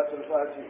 صلاة الفاتح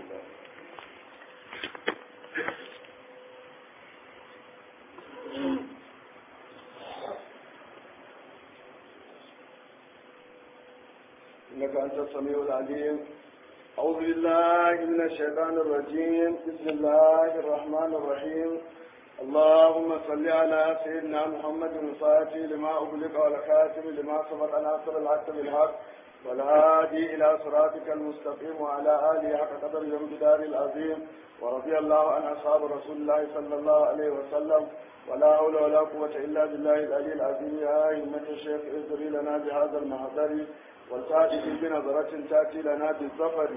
إنك أنت السميع العليم أعوذ بالله من الشيطان الرجيم بسم الله الرحمن الرحيم اللهم صل على سيدنا محمد الفاتح لما أغلق والخاتم لما سبق ناصر الحق بالحق والهادي إلى صراطك المستقيم وعلى آله حق قدر الجدار العظيم ورضي الله عن أصحاب رسول الله صلى الله عليه وسلم ولا حول ولا قوة إلا بالله العلي العظيم يا أئمة الشيخ اذكري لنا بهذا المحضر والتأتي بنظرة تأتي لنا بالظفر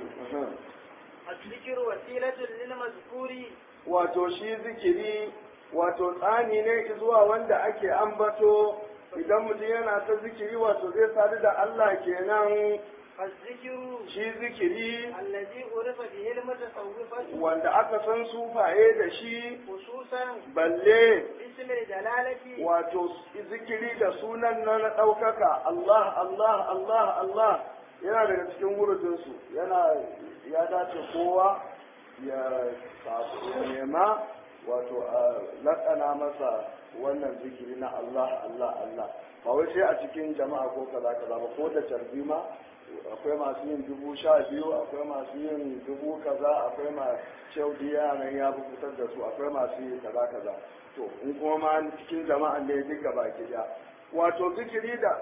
الذكر وسيلة للمذكور wato shi zikiri wato tsani ne zuwa wanda ake ambato idan mutum yana ta zikiri wato zai sadu da Allah kenan الذكر shi zikiri الذي عرف به المتصوفة wanda aka san sufaye da shi خصوصا balle باسم الجلالة wato zikiri da sunan na na ɗaukaka Allah Allah Allah Allah yana daga cikin wurudinsu yana ya dace kowa ya sabu nema wato a laƙana masa wannan zikiri na Allah Allah Allah ba wai sai a cikin jama'a ko kaza kaza ba ko da carbi ma akwai masu yin dubu sha biyu akwai masu yin dubu kaza akwai ma shaudiya nan ya fi fitar da su akwai masu yin kaza kaza to in kuma ma cikin jama'an ne duk gaba ki da wato zikiri da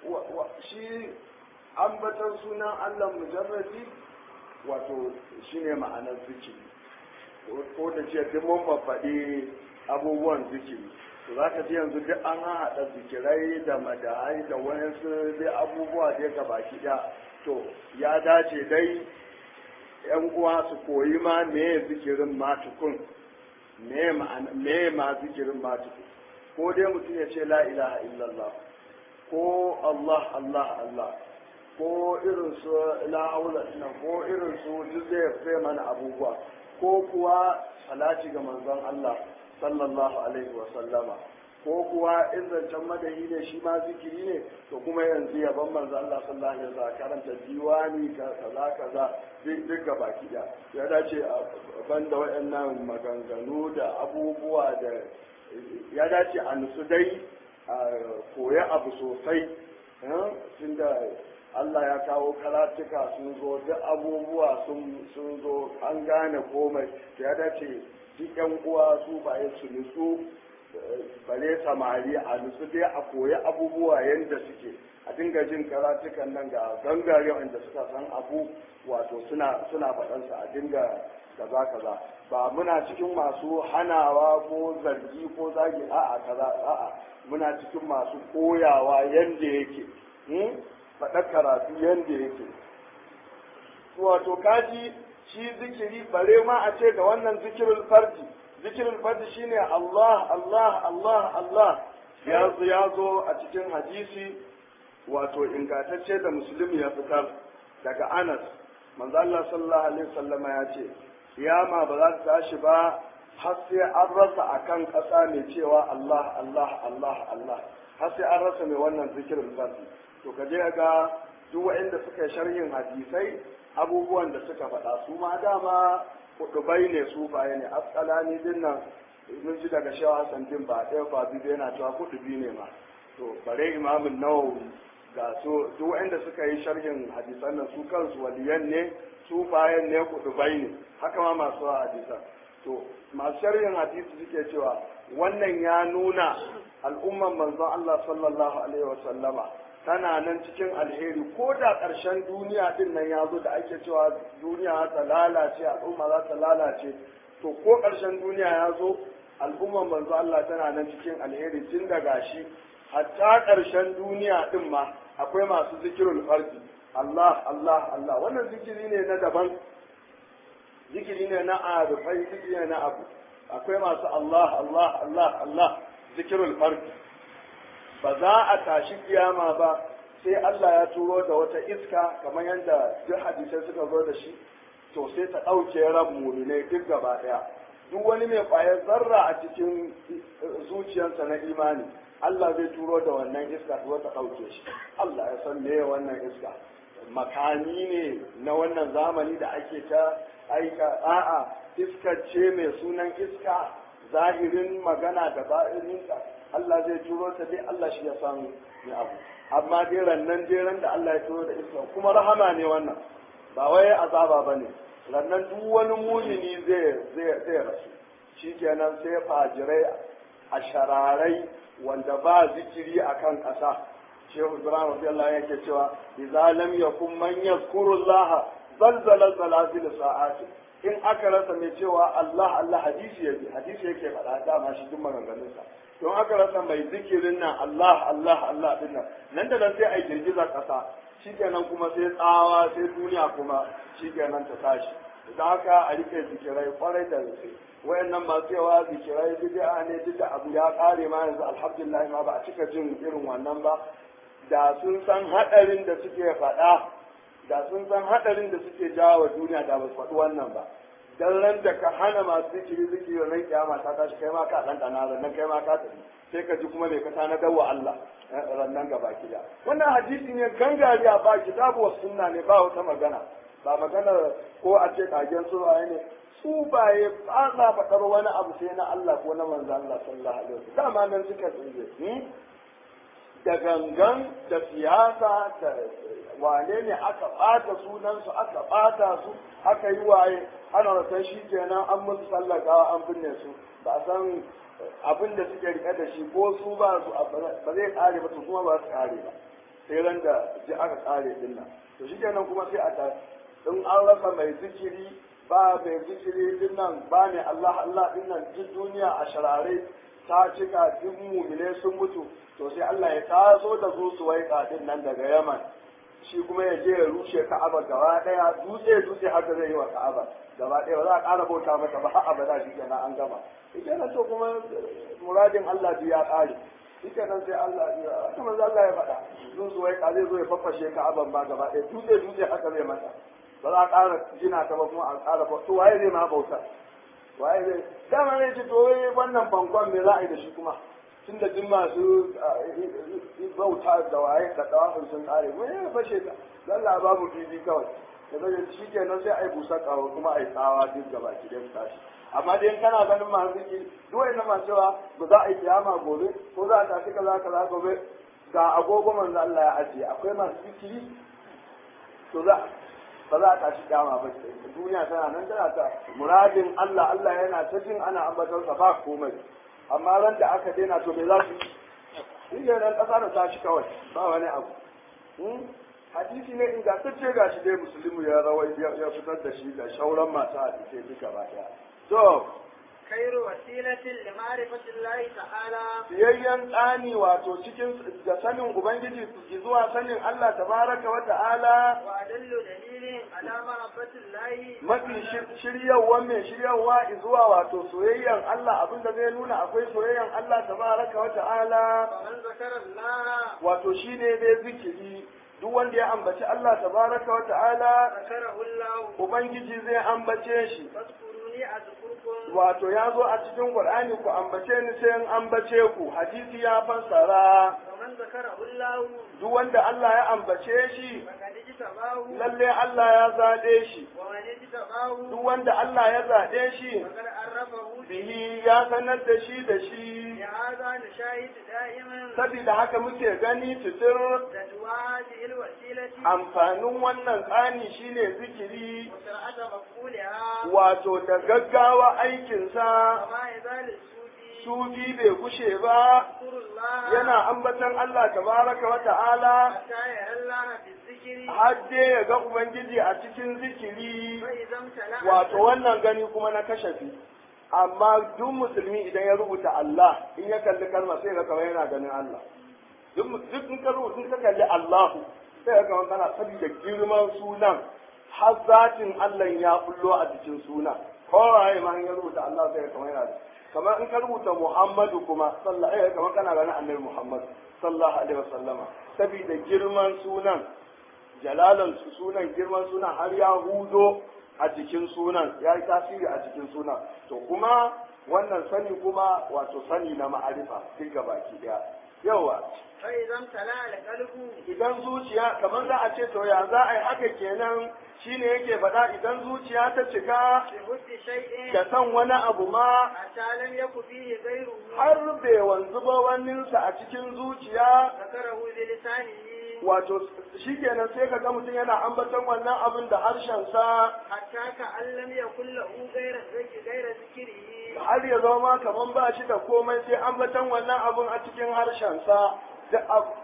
shi ambatan sunan Allah mujarradi wato shine ma'anar zikiri ko da ce duk mun faɗi abubuwan zikiri to za ka ji yanzu duk an haɗa zikirai da madahai da wayansu dai abubuwa dai ga baki ɗaya to ya dace dai yan uwa su koyi ma me zikirin ma tukun me ma zikirin ma tukun ko dai mutum ya ce la ilaha illallah ko Allah Allah Allah ko irin su la haula ko irin su duk zai mana abubuwa ko kuwa salati ga manzon Allah sallallahu alaihi wa sallama ko kuwa in zancen madahi ne shi ma zikiri ne to kuma yanzu yaban manzo Allah sallallahu alaihi wasallam karanta diwani kaza kaza duk ga baki da ya dace a banda waɗannan maganganu da abubuwa da ya dace a nutsu dai a koya abu sosai tunda Allah ya kawo karatuka sun zo duk abubuwa sun zo an gane komai ya dace duk yan uwa su ba su nutsu bare samari a nutsu dai a koyi abubuwa yadda suke a dinga jin karatukan nan ga gangare wanda suka san abu wato suna suna faɗansa a dinga kaza kaza ba muna cikin masu hanawa ko zargi ko zagi a'a kaza a'a muna cikin masu koyawa yadda yake faɗa karatu yadda yake wato kaji shi zikiri bare ma a ce da wannan zikirin fardi zikirin fardi shine Allah Allah Allah Allah ya zo ya zo a cikin hadisi wato ingantacce da musulmi ya fitar daga Anas manzo Allah sallallahu alaihi wasallam ya ce kiyama ba za ta tashi ba har sai an rasa akan ƙasa mai cewa Allah Allah Allah Allah har sai an rasa mai wannan zikirin fardi to ka je ga duk waɗanda suka yi sharhin hadisai abubuwan da suka faɗa su ma dama kudubai ne su baya ne askalani din nan mun ji daga shawa Hassan din ba ɗaya ba biyu yana cewa kudubi ne ma to bare imamin nawawi ga su duk waɗanda suka yi sharhin hadisan nan su kansu waliyan ne su bayan ne kudubai ne haka ma masu hadisan to masu sharhin hadisi suke cewa wannan ya nuna al'umman manzon Allah sallallahu alaihi wa sallama tana nan cikin alheri ko da ƙarshen duniya din nan ya zo da ake cewa duniya ta lalace al'umma za ta lalace to ko ƙarshen duniya ya zo al'umman manzo Allah tana nan cikin alheri tun daga shi hatta ƙarshen duniya din ma akwai masu zikirul fardi Allah Allah Allah wannan zikiri ne na daban zikiri ne na arifai zikiri ne na abu akwai masu Allah Allah Allah Allah zikirul fardi ba za a tashi kiyama ba sai Allah ya turo da wata iska kamar yadda duk hadisai suka zo da shi to sai ta ɗauke ran muminai duk gaba ɗaya duk wani mai ƙwayar zarra a cikin zuciyarsa na imani Allah zai turo da wannan iska ta ta ɗauke shi Allah ya san me wannan iska makami ne na wannan zamani da ake ta aika a'a iska ce mai sunan iska zahirin magana da ba'irinka Allah zai turo ta dai Allah shi ya san ni abu amma dai rannan dai ran da Allah ya turo da iska kuma rahama ne wannan ba wai azaba bane rannan duk wani mumini zai zai zai rasu shikenan sai fajirai a shararai wanda ba zikiri akan ƙasa shehu ibrahim radiyallahu yake cewa idza lam yakun man yazkuru allaha zalzala zalazil sa'ati in aka rasa mai cewa Allah Allah hadisi yake hadisi yake faɗa dama shi duk maganganun sa don aka rasa mai zikirin nan Allah Allah Allah din nan nan da nan sai ai girgiza ƙasa shikenan kuma sai tsawa sai duniya kuma shikenan ta tashi da haka a rike zikirai kwarai da gaske wayannan masu yawa zikirai bid'a ne duk da abu ya kare ma yanzu alhamdulillah ma ba a cika jin irin wannan ba da sun san hadarin da suke faɗa da sun san hadarin da suke jawo duniya da ba su faɗi wannan ba dan ran da ka hana masu zikiri zikiri ran kiyama ta tashi kai ma ka dan dana ran kai ma ka tafi sai ka ji kuma me ka tana dawa Allah ran nan gaba kida wannan hadisi ne gangariya ba kitabu wa sunna ne ba wata magana ba magana ko a ce kagen su ne su baye ba za faɗar wani abu sai na Allah ko na manzo Allah sallallahu alaihi wasallam dama nan suka tsinje da gangan da siyasa da wane ne aka ɓata sunansu aka ɓata su aka yi waye ana rasan shi kenan an musu sallakawa an binne su ba a san abin da suke rike da shi ko su ba su ba zai kare ba su kuma ba su kare ba sai ran da ji aka kare din nan to shi kenan kuma sai a ta in an rasa mai zikiri ba mai zikiri din nan ba ne Allah Allah din nan duk duniya a sharare ta cika duk mumine sun mutu to sai Allah ya taso da su su waika din nan daga Yaman shi kuma ya je ya rushe Ka'aba gaba daya dutse dutse haka zai yi wa Ka'aba gaba daya ba za a ƙara bauta mata ba har abada shi kenan an gama shi kenan to kuma muradin Allah ya ƙare shi kenan sai Allah ya haka manzo Allah ya faɗa sun su waika zai zo ya faffashe Ka'aban ba gaba daya dutse dutse haka zai mata ba za a ƙara gina ta ba kuma a ƙara to waye zai ma bauta waye zai dama ne ce to wannan bankon me za a yi da shi kuma tun da duk masu bauta da waye da dawafin sun kare mu ya fashe ta lalla babu fili kawai da zai shi kenan sai a yi busa kawo kuma a yi tsawa duk gaba ki dai tashi amma dai kana ganin masu ziki duk wani masu cewa ba za a yi kiyama gobe ko za a tashi kaza kaza gobe ga agogo manzo Allah ya ajiye akwai masu zikiri to za ba za a tashi kiyama ba duniya tana nan tana ta muradin Allah Allah yana ta jin ana ambaton sa ba komai amma ran da aka daina to me za su yi shi ran kasa da tashi kawai ba wani abu hadisi ne ingantacce ga shi dai musulmi ya rawai ya fitar da shi da shauran masu hadisai duka ba daya to خير وسيلة لمعرفة الله تعالى biyayyen tsani wato cikin da sanin ubangiji zuwa sanin Allah tabaraka wa ta'ala وأدل دليل على محبة الله mafi shiryawa mai shiryawa zuwa wato soyayyan Allah abinda zai nuna akwai soyayyan Allah tabaraka wa ta'ala فمن ذكر الله wato shine dai zikiri duk wanda ya ambaci Allah tabaraka wa ta'ala ذكره الله ubangiji zai ambace shi فاذكروني أذكركم wato ya zo a cikin Qur'ani ku ambace ni sai in ambace ku hadisi ya fassara ومن ذكره الله duk wanda Allah ya ambace shi فقد اجتباه lalle Allah ya zaɗe shi ومن اجتباه duk wanda Allah ya zaɗe shi فقد عرفه bihi ya sanar da shi da shi لهذا نشاهد دائما saboda haka muke gani fitir تدوى هذه الوسيلة amfanin wannan tsani shine zikiri وسرعة مقبولها wato da gaggawa aikinsa وما يزال السوفي sufi bai gushe ba يذكر الله yana ambatan Allah tabaraka wa ta'ala حتى يرى الله في الذكر har dai ya ga Ubangiji a cikin zikiri فإذا امتلأ wato wannan gani kuma na kashafi amma duk musulmi idan ya rubuta Allah in ya kalli kalma sai ga kawai yana ganin Allah duk mu- duk in ka rubuta in ka kalli Allahu sai ga kawai kana saboda girman sunan har zatin Allah ya bullo a cikin suna kowaye ma in ya rubuta Allah sai ga kawai yana da kamar in ka rubuta Muhammadu kuma sallallahu alaihi kamar kana ganin Annabi Muhammad sallallahu alaihi wasallama saboda girman sunan jalalan su sunan girman sunan har ya hudo a jikin sunan ya yi tasiri a jikin sunan to kuma wannan sani kuma wato sani na ma'arifa duk baki daya yawa فإذا امتلأ القلب idan zuciya kamar za a ce to ya za a yi haka kenan shine yake faɗa idan zuciya ta cika بحب شيء da san wani abu ma حتى لم يكن فيه غيره har bai wanzu ba waninsa a cikin zuciya ذكره بلسانه wato shi kenan sai ka ga mutum yana ambaton wannan abin da harshensa حتى كأن لم يكن له غير غير ذكره har ya zama kaman ba shi da komai sai ambaton wannan abin a cikin harshensa duk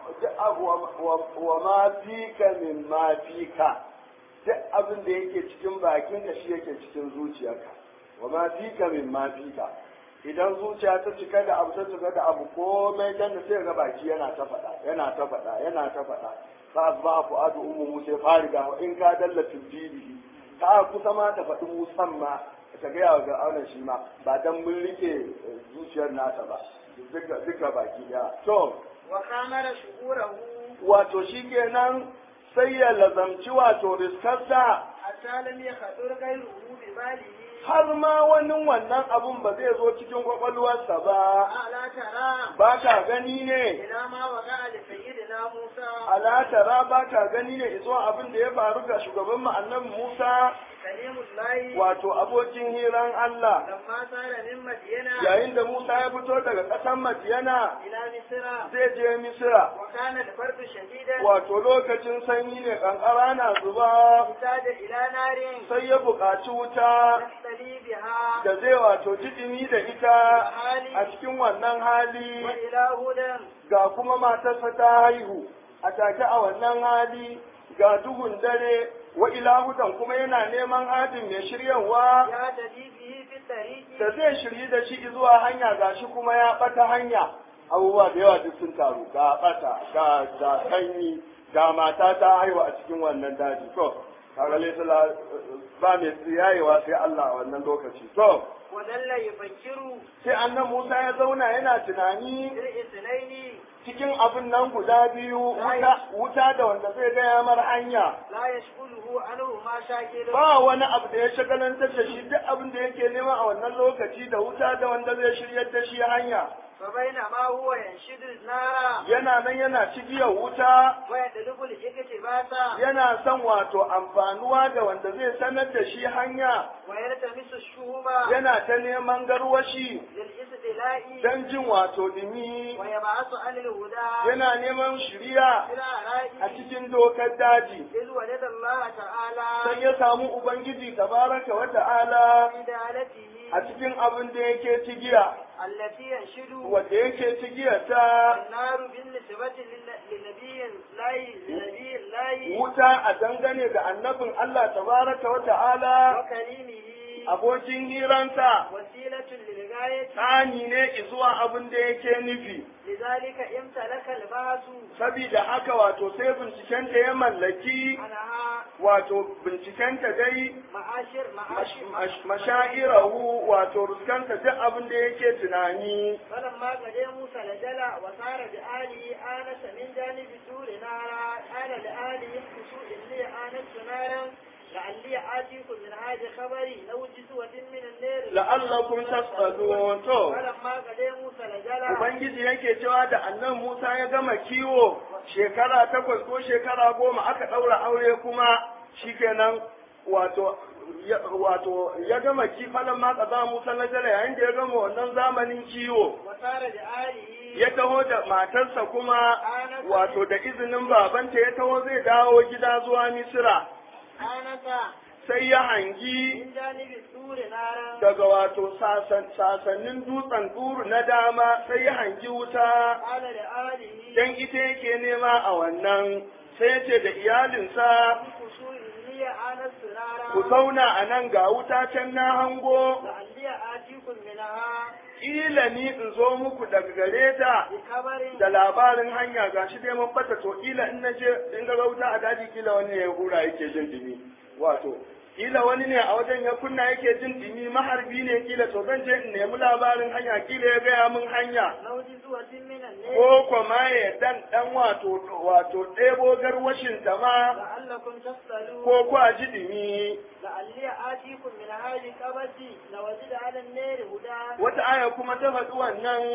abu wa ma fika min ma fika duk abin da yake cikin bakinka shi yake cikin zuciyarka wa ma fika min ma fika idan zuciya ta cika da abu ta cika da abu komai dan da sai ga baki yana ta faɗa yana ta faɗa yana ta faɗa fa asba fuadu ummu musa fariga wa in ka dalla tibdihi ta kusa ma ta faɗi musan ma ta gaya ga auna shi ma ba dan mun rike zuciyar nasa ba duka duka baki ya to وخامر شعوره wato shikenan sai ya lazamci wato riskarsa حتى لم يخطر غيره بباله har ma wani wannan abun ba zai zo cikin kwakwalwarsa ba ألا ترى ba ka gani ne إلى ما وقع لسيدنا موسى ala tara ba ka gani ne izo abin da ya faru ga shugaban mu annabi Musa كليم الله wato abokin hiran Allah لما سار من مدينة yayin da Musa ya fito daga ƙasar Madiyana إلى مصر zai je Misira وكان البرد شديدا wato lokacin sanyi ne kankara na zuba احتاج إلى نار sai ya buƙaci wuta يحتلي بها da zai wato jidimi da ita a cikin wannan hali وإلى هدى ga kuma matarsa ta haihu a take a wannan hali ga duhun dare wa ilahudan kuma yana neman hadin mai shiryawa يهتدي به في الطريق da zai shiryi da shi zuwa hanya gashi kuma ya bata hanya abubuwa da yawa duk sun taru ga bata ga ga sanyi ga mata ta haihu a cikin wannan daji to kaga laifin ba mai tsiyayewa sai Allah a wannan lokaci to وظل يفكر sai annan Musa ya zauna yana tunani في الاثنين cikin abin nan guda biyu wuta, wuta da wanda zai gaya mar hanya لا يشغله عنه ما شاكل ba wani abu da ya shagalantar da shi duk abin da yake nema a wannan lokaci da wuta da wanda zai shiryar da shi hanya فبينما هو ينشد النار yana nan yana cigiyar wuta ويطلب الاقتباس yana son wato amfanuwa da wanda zai sanar da shi hanya ويلتمس الشهوب yana ta neman garwashi للاستدلاء don jin wato dumi ويبعث عن الهدى yana neman shiriya إلى a رأي cikin dokar daji إذ ولد الله sai تعالى ya samu ubangiji tabaraka wa ta'ala في دالته a cikin abin da yake cigiya التي ينشد wanda yake cigiyarta النار بالنسبة لل- لنبي الله لنبي الله wuta a dangane da annabin Allah tabaraka wa ta'ala وكريمه abokin hiransa وسيلة للغاية tsani ne zuwa abin da yake nufi لذلك امتلك البعث sabida haka wato sai bincikenta ya mallaki عنها wato bincikenta dai معاشر mash- معاشر mash- mashairahu wato ruskanta duk abin da yake tunani فلما قد موسى لجل وصار بآله آنس من جانب سور نارا قال لآله اخشوا إني آنست نارا لعلي آتيكم من هذا خبري لو جزوة من النار la'allakum tasqalun to فلما قد موسى لجل ubangiji yake cewa da annan Musa ya gama kiwo shekara takwas ko shekara goma aka ɗaura aure kuma shikenan wato ya, wato ya gama kifalan ma kaza Musa na jala yayin da ya gama wannan zamanin kiwo وصار بآله ya taho da matarsa kuma wato da izinin babanta ya taho zai dawo gida zuwa Misira آنس sai ya hangi من جانب سور نارا daga wato sasan- sasannin dutsen duru na dama sai ya hangi wuta قال لآله dan ita yake nema a wannan sai ya ce da iyalinsa اخشوا إني آنست نارا ku zauna a nan ga wuta can na hango لعلي آتيكم منها ƙila ni in zo muku daga gare ta بخبر da labarin hanya ga shi dai mun bata to ƙila in na je in ga wuta a daji ƙila wani ya hura yake jin dumi wato ƙila wani ne a wajen ya kunna yake jin dumi maharbi ne ƙila to zan je in nemi labarin hanya ƙila ya gaya min hanya لو جزوة من النار ko kuma ya dan dan wato wato ɗebo garwashin ta ma لعلكم تسألون ko kwa ji dumi لعلي آتيكم من هذه القبس لوجد على النار هدى wata aya kuma ta faɗi wannan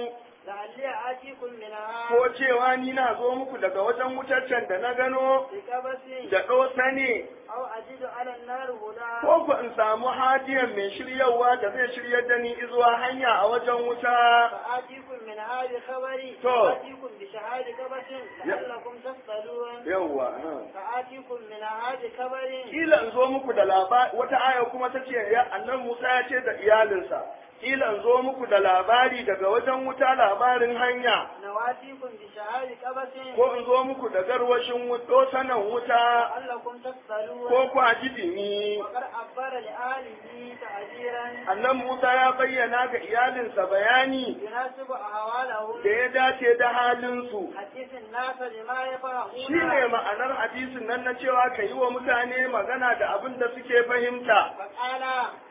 لعلي آتيكم منها ko cewa ni na zo muku daga wajen wutaccen da na gano بقبس da ɗosa ne أو أجد على النار هدى ko ku in samu hadiyan mai shiryawa da zai shiryar da ni zuwa hanya a wajen wuta فآتيكم منها بخبر تو. فآتيكم بشهاد قبس لعلكم تصطلون yawwa فآتيكم منها بخبر kila in zo muku da labari wata aya kuma ta ce ya annan Musa ya ce da iyalinsa kila in zo muku da labari daga wajen wuta labarin hanya نواتيكم بشهاد قبس ko in zo muku da garwashin wuto sanan wuta لعلكم تصطلون ko ku a jidimi وقد عبر لآله تعبيرا annan Musa ya bayyana ga iyalinsa bayani يناسب أهوالهم da ya dace da halinsu حديث الناس بما shi ne يفهمون ma'anar hadisin nan na cewa ka yi wa mutane magana da abin da suke fahimta فقال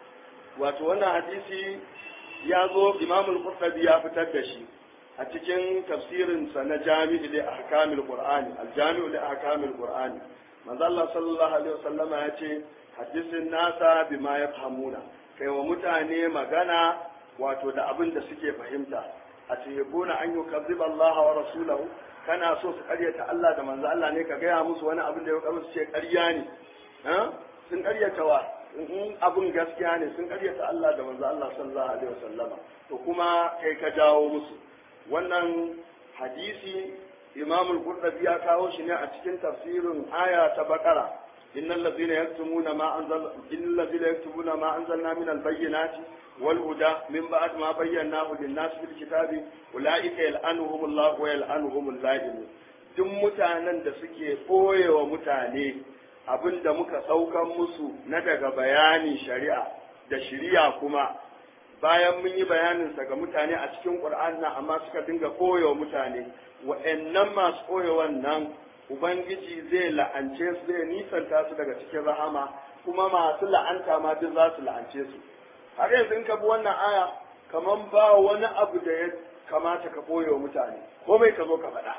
wato wannan hadisi ya zo imamul qurtubi ya fitar da shi a cikin tafsirin sa na jami'u li ahkamil qur'ani al-jami'u li ahkamil qur'ani manzo Allah sallallahu alaihi wasallama ya ce hadisin nasa bima yafhamuna kai wa mutane magana wato da abin da suke fahimta a tuhibuna an yukazziba Allah wa rasulahu kana so su karyata Allah da manzo Allah ne ka gaya musu wani abin da ya kamar su ce ƙarya ne ha? sun karyata wa in abin gaskiya ne sun karyata Allah da manzo Allah sallallahu alaihi wasallama to kuma kai ka jawo musu wannan hadisi Imam al-Qurtubi ya kawo shi ne a cikin tafsirin aya ta Baqara innal ladzina yaktumuna ma anzal innal ladzina yaktumuna ma anzalna min al-bayyinati wal huda min ba'd ma bayyanahu lin-nas fil kitabi ulaika yal'anuhum Allah wa yal'anuhum al-la'imun duk mutanen da suke ɓoyewa mutane abin da muka saukan musu na daga bayanin shari'a da shari'a kuma bayan mun yi bayaninsa ga mutane a cikin ƙur'an nan amma suka dinga koyo mutane wa'annan masu koyo wannan ubangiji zai la'ance su zai nisanta su daga cikin rahama kuma masu la'anta ma duk za su la'ance su har yanzu in ka bi wannan aya kaman ba wani abu da ya kamata ka koyo mutane komai ka zo ka faɗa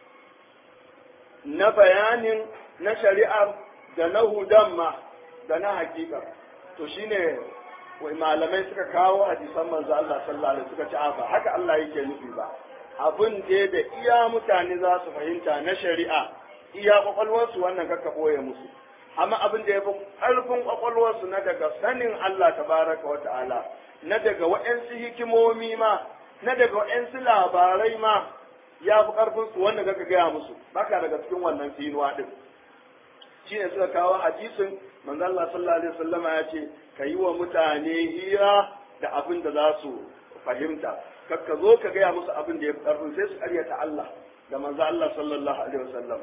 na bayanin na shari'ar da na hudan ma da na hakika to shine wai malamai suka kawo hadisan manzo Allah sallallahu alaihi suka ce a ba haka Allah yake nufi ba abin da da iya mutane za su fahimta na shari'a iya kwakwalwarsu wannan kakka boye musu amma abin da ya fi ƙarfin kwakwalwarsu na daga sanin Allah tabaraka wa ta'ala na daga wa'ansu hikimomi ma na daga wa'ansu labarai ma ya fi ƙarfin su wanda kaka gaya musu baka daga cikin wannan finuwa din shi ne suka kawo hadisin manzo Allah sallallahu alaihi wasallama ya ce ka yi wa mutane hira da abin da za su fahimta kakka zo ka gaya musu abin da ya fi ƙarfin sai su ƙaryata Allah da manzo Allah sallallahu alaihi wasallam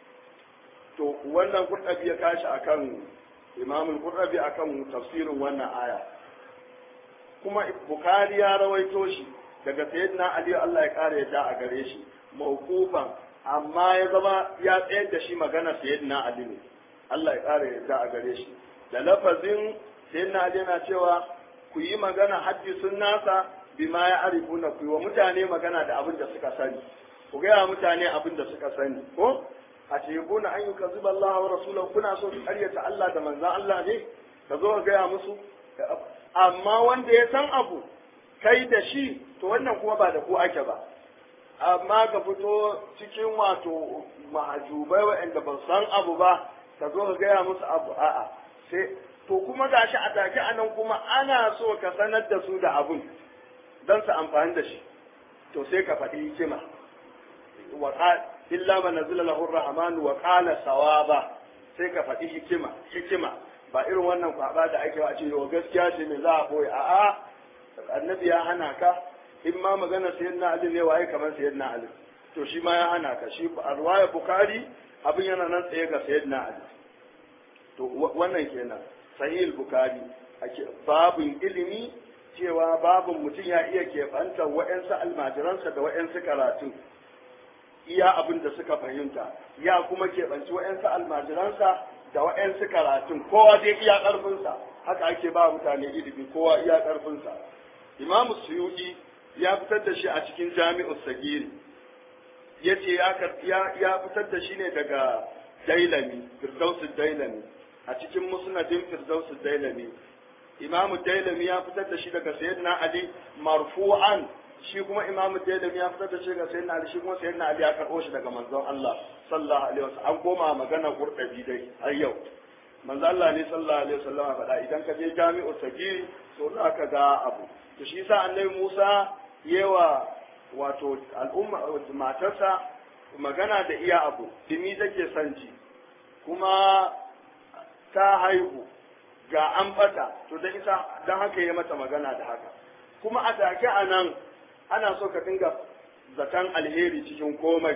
to wannan qur'abi ya kashi akan imamul qur'abi akan tafsirin wannan aya kuma bukhari ya rawaito shi daga sayyidina ali Allah ya kare yadda a gare shi mawqufan amma ya zama ya tsayar da shi magana sayyidina ali ne Allah ya kare yadda a gare shi da lafazin sayyidina ali yana cewa ku yi magana haddisun nasa bima ya arifuna ku yi wa mutane magana da abin da suka sani ku gaya mutane abin da suka sani ko a tebuna an yi ka zuba Allah wa rasulahu kuna so su karyata Allah da manzan Allah ne ka zo ka gaya musu amma wanda ya san abu kai da shi to wannan kuma ba da ku ake ba amma ka fito cikin wato mahajubai waɗanda ba san abu ba ka zo ka gaya musu abu a'a sai to kuma gashi a take anan kuma ana so ka sanar da su da abun don su amfani da shi to sai ka faɗi hikima wa illa man nazala lahu rahman wa qala sawaba sai ka faɗi hikima hikima ba irin wannan kwaba da ake wa ce yau gaskiya ce me za a boye a'a annabi ya hana ka in ma magana sayyidina ali ne waye kamar sayyidina ali to shi ma ya hana ka shi a riwaya bukhari abin yana nan tsaye ga sayyidina ali to wannan kenan sahih bukhari babin ilimi cewa babin mutum ya iya keɓanta wa'yansu almajiransa da wa'yansu karatu iya abin da suka fahimta ya kuma keɓanci wa'yansu almajiransa da wa'yansu karatun kowa dai iya ƙarfinsa haka ake ba mutane ilimi kowa iya ƙarfinsa imamu suyuɗi ya fitar da shi a cikin jami'u sagiri ya ce ya fitar da shi ne daga dailami firdausu dailami a cikin musnadin firdausu dailami imamu dailami ya fitar da shi daga sayyidina ali marfu'an shi kuma imamu Tayyib ya fitar da shi ga sayyidina Ali shi kuma sayyidina Ali ya karɓo shi daga manzon Allah sallallahu alaihi wasallam an koma magana qurdabi dai har yau manzo Allah ne sallallahu alaihi wasallam faɗa idan ka je jami'u sagiri to za ka ga abu to shi yasa annabi Musa yewa wato al'umma matarsa magana da iya abu dimi take son ji kuma ta haihu ga an fata to da isa dan haka ya mata magana da haka kuma a take a nan ana so ka dinga zaton alheri cikin komai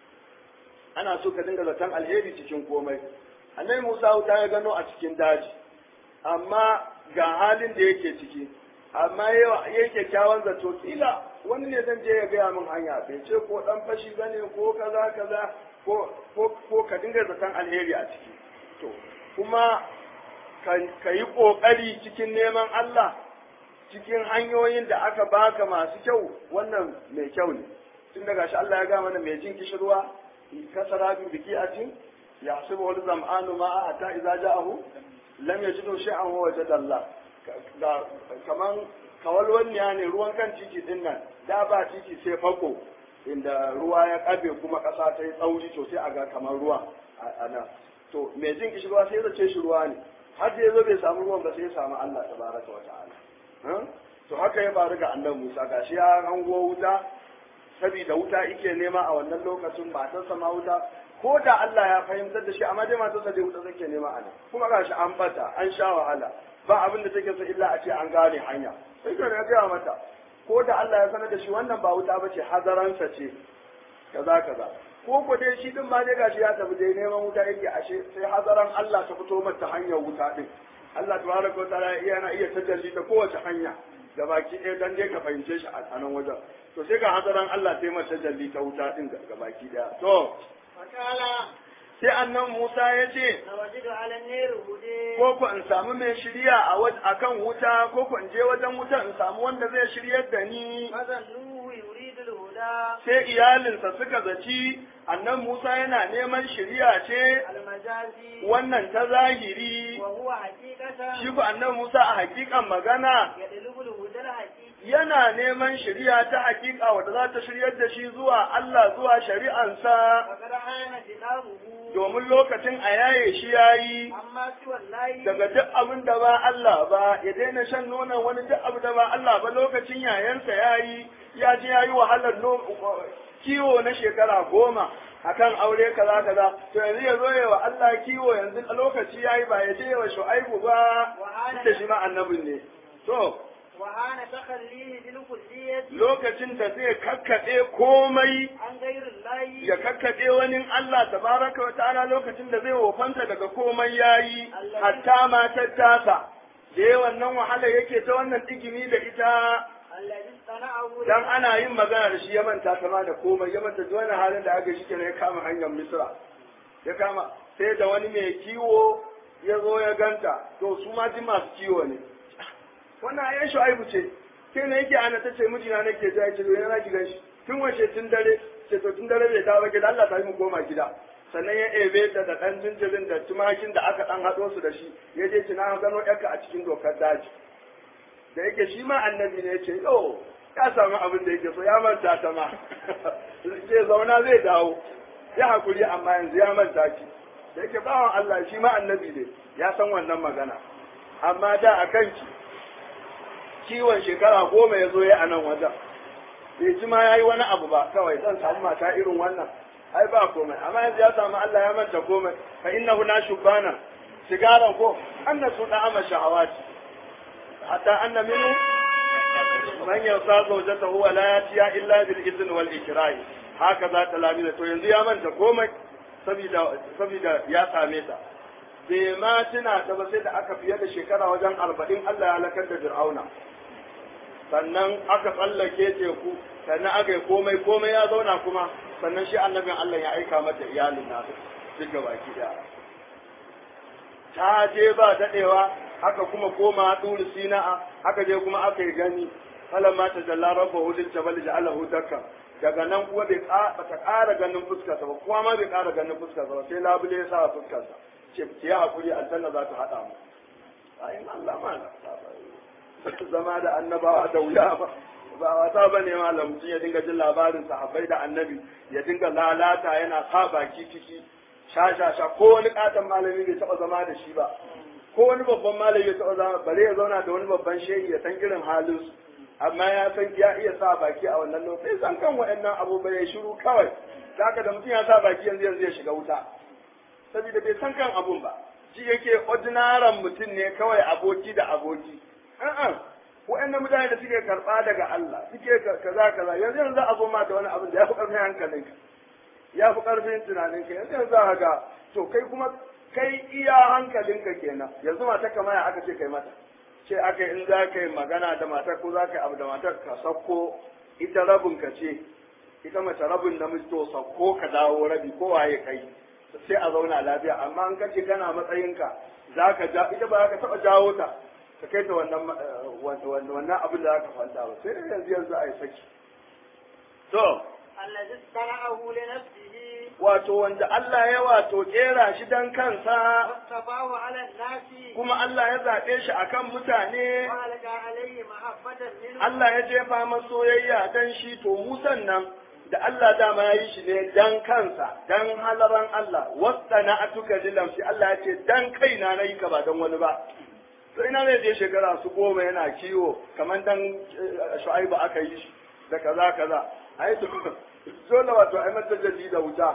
ana so ka dinga zaton alheri cikin komai annabi Musa wuta ya gano a cikin daji amma ga halin da yake ciki amma yayi kyakkyawan zato kila wani ne zan je ya gaya min hanya bai ce ko dan fashi bane ko kaza kaza ko ko ko ka dinga zaton alheri a ciki to kuma ka yi kokari cikin neman Allah cikin hanyoyin da aka baka masu kyau wannan mai kyau ne tun daga shi Allah ya ga mana mai jin kishirwa kasara bi biki'atin يحسبه الظمآن ماء حتى إذا جاءه لم يجده شيئا ووجد الله kaman kawalwanniya ne ruwan kan titi din nan da ba titi sai fako inda ruwa ya kabe kuma ƙasa ta yi tsauri to sai a ga kamar ruwa a nan to mai jin kishi ruwa sai ya zace shi ruwa ne har da ya zo bai samu ruwan ba sai ya samu Allah tabaraka wa ta'ala to haka ya faru ga annabi Musa gashi ya hango wuta saboda wuta yake nema a wannan lokacin matarsa ma wuta ko da Allah ya fahimtar da shi amma dai matarsa dai wuta take nema a nan kuma gashi an bata an sha wahala ba abin da take so illa a ce an gane hanya sai ka ga gaya mata ko da Allah ya sanar da shi wannan ba wuta bace hazaransa ce kaza kaza ko ko dai shi din ma dai gashi ya tafi dai neman wuta yake ashe sai hazaran Allah ta fito mata hanyar wuta din Allah tabaraka wa ta'ala yana iya tajalli ta kowace hanya da baki ɗaya dan dai ka fahimce shi a nan wajen to sai ga hazaran Allah sai mata tajalli ta wuta din ga baki ɗaya to Fakala sai annan Musa ya ce na wajidu ala neri hude. ko ku in samu mai shirya a waj- akan wuta ko ku in je wajen wuta in samu wanda zai shiryar da ni Mazan Nuhu yuridul huda. sai iyalinsa suka zaci annan Musa yana neman shirya ce Almajazi. wannan ta zahiri Wa huwa hakikatan. shi ku annan Musa a hakikan magana Ya dalibul hudar hakiki. yana neman shirya ta hakika wadda za ta shiryar da shi zuwa Allah zuwa shari'ansa Fakar hana dinaruhu. domin lokacin a yaye shi yayi Amma si wallahi. daga duk abin da ba Allah ba ya daina shan nonon wani duk abin da ba Allah ba lokacin yayansa yayi ya ji yayi wahalar no- kiwo na shekara goma akan aure kaza kaza to yanzu ya zo ya wa Allah kiwo yanzu a lokaci yayi ba ya je wa Shu'aibu ba duk da shi ma annabin ne to Wa hana takhallihi bil kulliyati. lokacin da zai kakkaɗe komai An gairin layi. ya kakkaɗe wani Allah tabaraka wa ta'ala lokacin da zai wofanta daga komai yayi hatta matar tasa da yawan nan wahala yake ta wannan digimi da ita Alladhi sana'ahu. dan ana yin magana da shi ya manta kama da komai ya manta duk wani halin da aka shi kenan ya kama hanyar Misra ya kama sai da wani mai kiwo ya zo ya ganta to su ma ji masu kiwo ne wannan ayan shu'aibu ce sai ne yake ana tace mijina nake ja ce yana ki gan shi tun wace tun dare ce to tun dare bai dawo gida Allah ta yi mu koma gida sannan ya ebe ta da dan jinjirin da tumakin da aka dan hado su da shi ya je kina gano yarka a cikin dokar daji da yake shi ma annabi ne yace yo ya samu abin da yake so ya manta ta ma ce zauna zai dawo ya hakuri amma yanzu ya manta ki da yake bawan Allah shi ma annabi ne ya san wannan magana amma da a kanki kiwon shekara goma ya zo ya a nan wajen bai ji ma ya yi wani abu ba kawai zan samu mata irin wannan ai ba komai amma yanzu ya samu Allah ya manta komai fa innahu na shubana sigaran ko anna su da ama shahawati hatta anna minhu man yasa zawjatahu wa la yatiya illa bil izn wal ikrah haka za ta lamina to yanzu ya manta komai saboda saboda ya same ta bai ma tuna ta ba sai da aka fiye da shekara wajen arba'in Allah ya halakar da Fir'auna sannan aka tsallake teku sannan aka yi komai komai ya zauna kuma sannan shi annabin Allah ya aika mata iyalin nasu duk baki da ta je ba daɗewa aka kuma koma ɗuri sina'a aka je kuma aka yi gani falamma ta jalla rabbahu lil jabal ja'alahu dakka daga nan kuwa bai ta ƙara ganin fuskarsa ba kuma ma bai ƙara ganin fuskarsa ba sai labule ya sa fuskarsa ce ki yi hakuri aljanna za ta haɗa mu ayin Allah ma na zama da annabawa da wuya ba ba wata ba ne malam mutum ya dinga jin labarin sahabbai da annabi ya dinga lalata yana sa baki ciki sha sha sha ko wani katon malami bai taba zama da shi ba ko wani babban malami bai taba zama bare ya zauna da wani babban shehi ya san irin halin su amma ya san ya iya sa baki a wannan lokacin san kan waɗannan abubuwa ya shiru kawai zaka da mutum ya sa baki yanzu yanzu ya shiga wuta saboda bai san kan abun ba shi yake ordinaren mutum ne kawai aboki da aboki a'a wa'annan mutane da suke karɓa daga Allah suke kaza kaza yanzu yanzu za a zo ma da wani abin da ya fi ƙarfin hankalinka ya fi ƙarfin tunaninka yanzu yanzu za ga to kai kuma kai iya hankalinka kenan yanzu mata kamar ya aka ce kai mata ce aka in za ka yi magana da matar ko za ka yi abu da matar ka sakko ita rabin ka ce ita mace rabin namiji to sakko ka dawo rabi ko waye kai sai a zauna lafiya amma in kace kana matsayinka za ka ja ita ba za ka taɓa jawo ta ka kai ta wannan wannan abin da za ka fanta ba sai yanzu yanzu a yi saki to الذي اصطنعه لنفسه wato wanda Allah ya wato kera shi dan kansa واصطفاه على الناس kuma Allah ya zaɓe shi akan mutane وألقى عليه محبة منه Allah ya jefa masa soyayya dan shi to Musan nan da Allah dama ya yi shi ne dan kansa dan halaran Allah wasta na atuka lilam shi Allah ya ce dan kaina na yi ka ba dan wani ba to ina zai je shekara su goma yana kiwo kamar dan shu'aibu aka yi shi da kaza kaza ai to dole wato ai mata jalli da wuta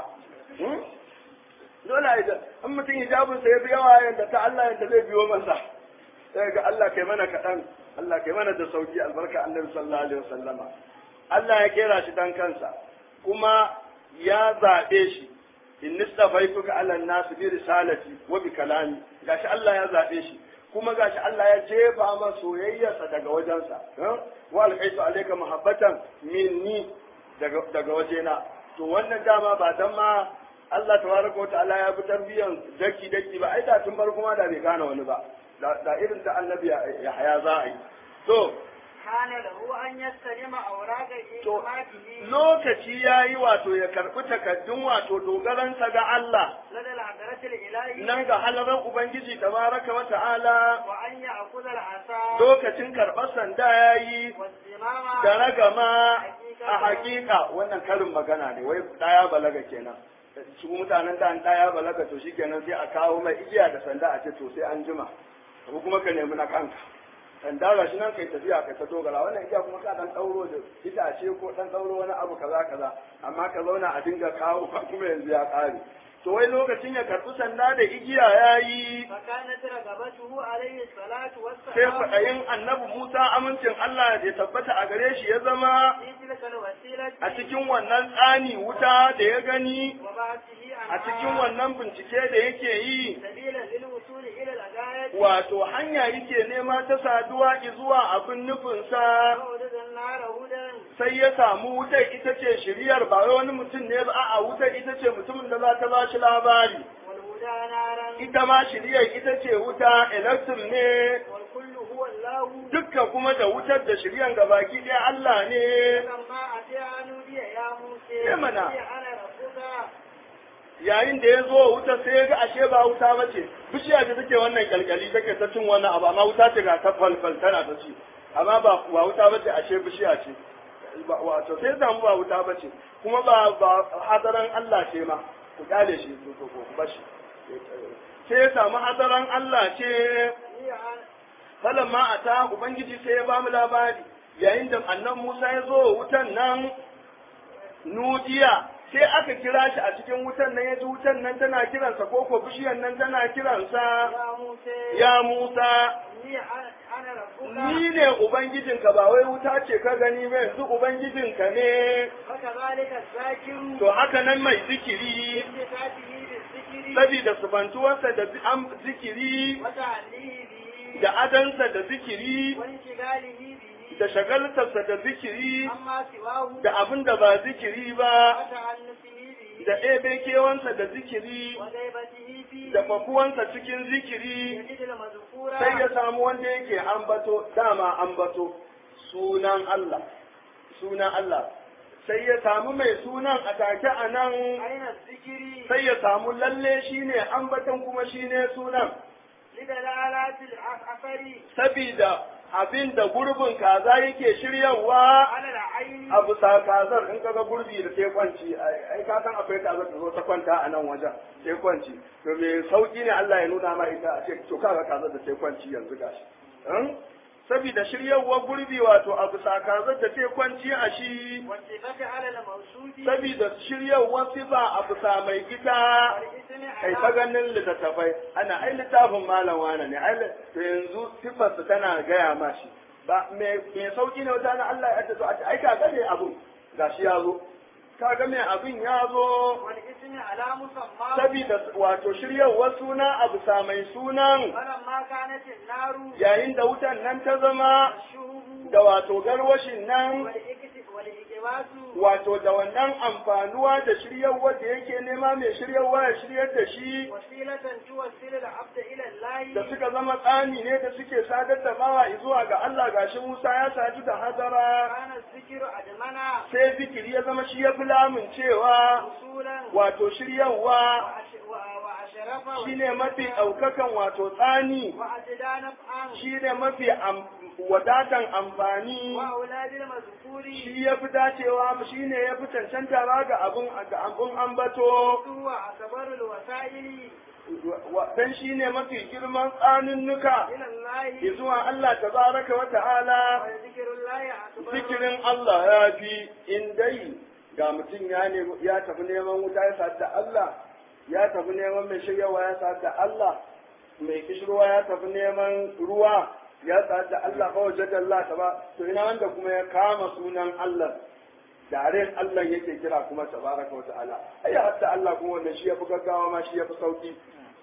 dole ai in mutum hijabin sa ya fi yawa yanda ta Allah yanda zai biyo masa sai ga Allah kai mana kaɗan Allah kai mana da sauki albarka annabi sallallahu alaihi wasallama Allah ya kera shi dan kansa kuma ya zaɓe shi in nistafaituka ala nasu bi risalati wa bi kalami gashi Allah ya zaɓe shi kuma gashi Allah ya jefa masa soyayyarsa daga wajensa wa alqaitu alayka muhabbatan minni daga daga wajena to wannan dama ba dan ma Allah tabaraka wa ta'ala ya bi tarbiyan daki daki ba ai da tun farko ma da bai gane wani ba da irin da annabi ya haya za a yi to كان له أن يستلم أوراق To, إيمانه lokaci ya yi wato ya karɓi takaddun wato dogaransa ga Allah, لدى الحضرة الإلهية nan ga halarar Ubangiji tabaraka wa ta'ala, وأن يأخذ العصا lokacin karɓar sanda ya yi والزمام da ragama a hakika wannan karin magana ne, wai ɗaya balaga kenan. Su mutanen da an ɗaya balaga to shi kenan sai a kawo mai igiya da sanda a ce to sai an jima, ko kuma ka nemi na kanka. sanda ga shi nan kai tafiya kai ta dogara wannan igiya kuma ka dan dauro da itace ko dan dauro wani abu kaza kaza amma ka zauna a dinga kawo kuma yanzu ya kare to wai lokacin ya karɓi sanda da igiya yayi فكانت رغبته عليه الصلاة sai والسلام kwaɗayin annabi Musa amincin Allah ya tabbata a gare shi ya zama في تلك الوسيلة a cikin wannan tsani wuta da ya gani وبعثه a cikin عنها wannan bincike da yake yi سبيلا للوصول إلى الغاية wato hanya yake nema ta saduwa zuwa abin nufinsa ووجد النار هدى sai ya samu wutar ita ce shiriyar ba wai wani mutum ne ba a'a wutar ita ce mutumin da za ta ba shi labari والهدى نارا ita ma shiriyar ita ce wuta electric ne والكل هو الله dukkan kuma da wutar da shiryan gabaki ɗaya Allah ne فلما أتى نودي يا موسى إيه منا؟ إني أنا ربك yayin da ya zo wuta sai ya ga ashe ba wuta ba ce bishiya da take wannan kyalkyali take ta cin wannan abu amma wuta ce ga ta falfal tana ta ci amma ba ba wuta ba ce ashe bishiya ce Ba- wato sai samu ba wuta ba ce kuma ba ba hadaran Allah ce ma ku kyale shi to to ku bashi sai ya samu hadaran Allah ce إني أنا falan ma a ta ubangiji sai ya ba mu labari yayin da annan Musa ya zo wutan nan nudiya sai aka kira shi a cikin wutan nan ya ji wutan nan tana kiransa ko ko bishiyar nan tana kiransa يا موسى ya Musa إني أنا أنا ربك ni ne ubangijinka ba wai wuta ce ka gani ba yanzu ubangijinka ne وكذلك الذاكر to haka nan mai zikiri بصفاته بالذكر saboda subantuwarsa da zi- am- zikiri وتعليه به da adansa da zikiri وانشغاله به da shagaltarsa da zikiri عما سواه da abin da ba zikiri ba وتعنفه به da ɗebe kewansa da zikiri وغيبته فيه da fakuwansa cikin zikiri يجد المذكورة sai ya samu wanda yake ambato dama ambato sunan Allah sunan Allah sai ya samu mai sunan a take a nan أين الذكر sai ya samu lalle shine ambaton kuma shine sunan لدلالات الأثر sabida abin da gurbin kaza yake shiryawa على العين a bisa kazar in kaga gurbi da sai kwanci ai ka san akwai kazar ta zo ta kwanta a nan wajen sai kwanci to me sauki ne Allah ya nuna ma ita a ce to kaga kazar da sai kwanci yanzu gashi in saboda shiryawar gurbi wato a bisa kazar da sai kwanci a shi والصفة على الموصول saboda shiryawar sifa a bisa mai gida والاسم kai ta على ganin littattafai ana ai littafin malam wane ne ai li- to yanzu sifarsa tana gaya ma shi ba me me sauki ne wata na Allah ya tazo a ce ai kaga ne abun gashi ya zo kaga me abin ya zo والاسم على مسمى saboda wato shiryawar suna a bisa mai sunan فلما كانت النار yayin da wutan nan ta zama والشهب da wato garwashin nan والإكت- والإكباس wato da wannan amfanuwa da shiryawar da yake nema mai shiryarwa ya shiryar da shi وسيلة توصل العبد إلى da الله suka zama tsani ne da suke sadar da bawa zuwa ga Allah gashi Musa ya sadu da hadara كان الذكر أدمنا sai zikiri ya zama shi ya fi lamun cewa وصولا wato shiryawa وأش- و- وأشرف shine mafi ɗaukakan wato tsani وأجدى نفعا shine mafi am- wadatan amfani وأولاد المذكور shi ya fi dacewa shine ya fi cancanta ba ga abun ga abun ambato هو أكبر الوسائل wa- dan shine mafi girman tsanunnuka إلى الله zuwa Allah tabaraka wa ta'ala وذكر الله أكبر zikirin Allah ya fi in dai ga mutum ya nemi ya tafi neman wuta ya sadu da Allah ya tafi neman mai shiryawa ya sadu da Allah mai kishirwa ya tafi neman ruwa ya sadu da Allah ba wajen da Allah ta ba to ina wanda kuma ya kama sunan Allah daren Allah yake kira kuma tabaraka wa ta'ala ai hatta Allah kuma wannan shi ya fi gaggawa ma shi ya fi sauki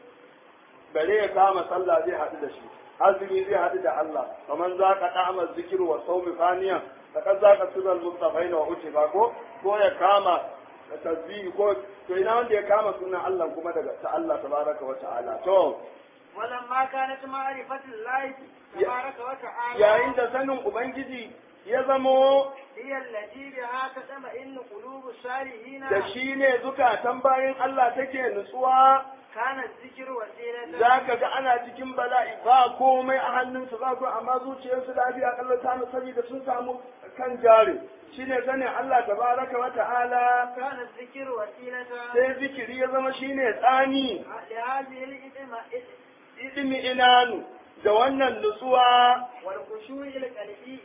bare ya kama sallah zai haɗu da shi azumi zai haɗu da Allah kamar za ka ɗa'amar zikir wa saumi faniyan da kan za ka tunan mustafai na wuce ba ko ko ya kama tasbihi ko to ina wanda ya kama sunan Allah kuma daga ta Allah tabaraka wa ta'ala to ولما كانت معرفة الله تبارك وتعالى yayin da sanin ubangiji ya zamo هي التي بها تطمئن قلوب الصالحين da shi ne zukatan bayan Allah take nutsuwa كان الذكر وسيلة za ka ga ana cikin bala'i ba komai a hannunsu ba ko amma zuciyarsu lafiya kallon samu saboda sun samu kan jari shine sanin Allah tabaraka wa ta'ala كان الذكر وسيلة sai zikiri ya zama shine tsani لهذه الإدمة idimi inanu da wannan nutsuwa والخشوع القلبي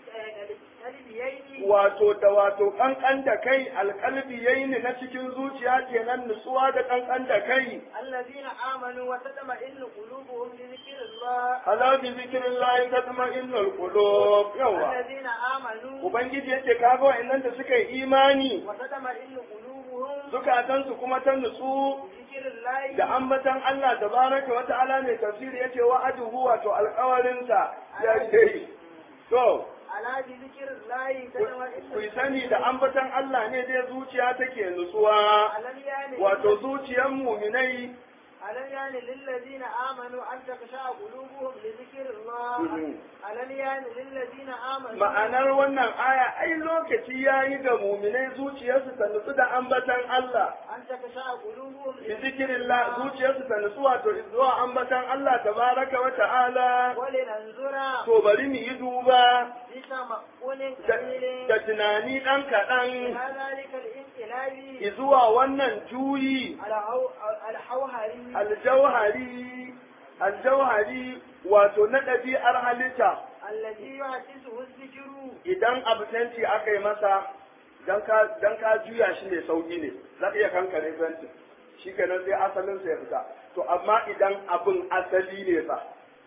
القلبيين wato da wato kankan da kai alkalbi yayin na cikin zuciya kenan nutsuwa da kankan da kai الذين آمنوا وتطمئن قلوبهم بذكر الله ala bi zikrillahi tatma'innul qulub yawa الذين آمنوا ubangiji yace kaga wa'annan da suka yi imani وتطمئن قلوبهم zukatansu kuma ta nutsu بذكر الله da ambatan Allah tabaraka wa ta'ala mai tafsiri yace wa aduhu wato alƙawarinsa ya ce to على بذكر الله ku تطمئن sani da ambatan Allah ne dai zuciya take nutsuwa ألم يعني wato zuciyar muminai ألم يعني للذين آمنوا أن تخشع قلوبهم لذكر الله Mhm. ألم يعني للذين آمنوا ma'anar wannan aya ai lokaci yayi ga muminai zuciyarsu ta nutsu da ambatan Allah أن تخشع قلوبهم bi zikirillah zuciyarsu ta nutsu wato zuwa ambatan Allah tabaraka wa ta'ala ولننظر to bari mu yi duba بتمكن da قليل da tunani ɗan kaɗan إلى ذلك الانقلاب zuwa wannan juyi الهو- الحوهري aljauhari aljauhari wato na ɗabi'ar halitta الذي يحسسه الذكر idan absenti aka yi masa dan ka dan ka juya shi ne sauki ne za ka iya kankare fentin shi kenan sai asalin sa ya fita to amma idan abin asali ne fa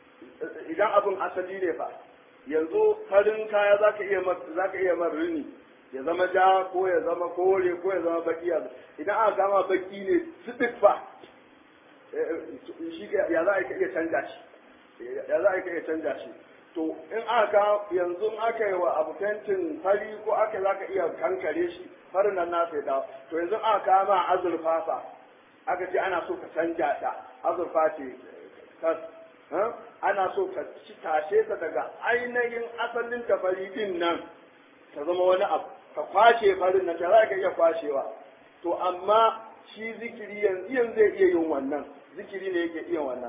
idan abin asali ne fa yanzu farin kaya za ka iya za ka iya mar rini ya zama ja ko ya zama kore ko ya zama baki ya idan aka gama baki ne sidik fa shi ya za a iya canja shi ya za a iya canja shi to in aka yanzu in aka yi wa abu fentin fari ko aka za ka iya kankare shi farin nan nasa ya dawo to yanzu aka kama azurfa fa aka ce ana so ka canja ta azurfa ce kas ha? ana so ka ci tashe ta daga ainihin asalin ta fari din nan ta zama wani abu ka kwashe farin nan ta za ka iya kwashewa to amma shi zikiri yanzu yanzu zai iya yin wannan zikiri ne yake iya wannan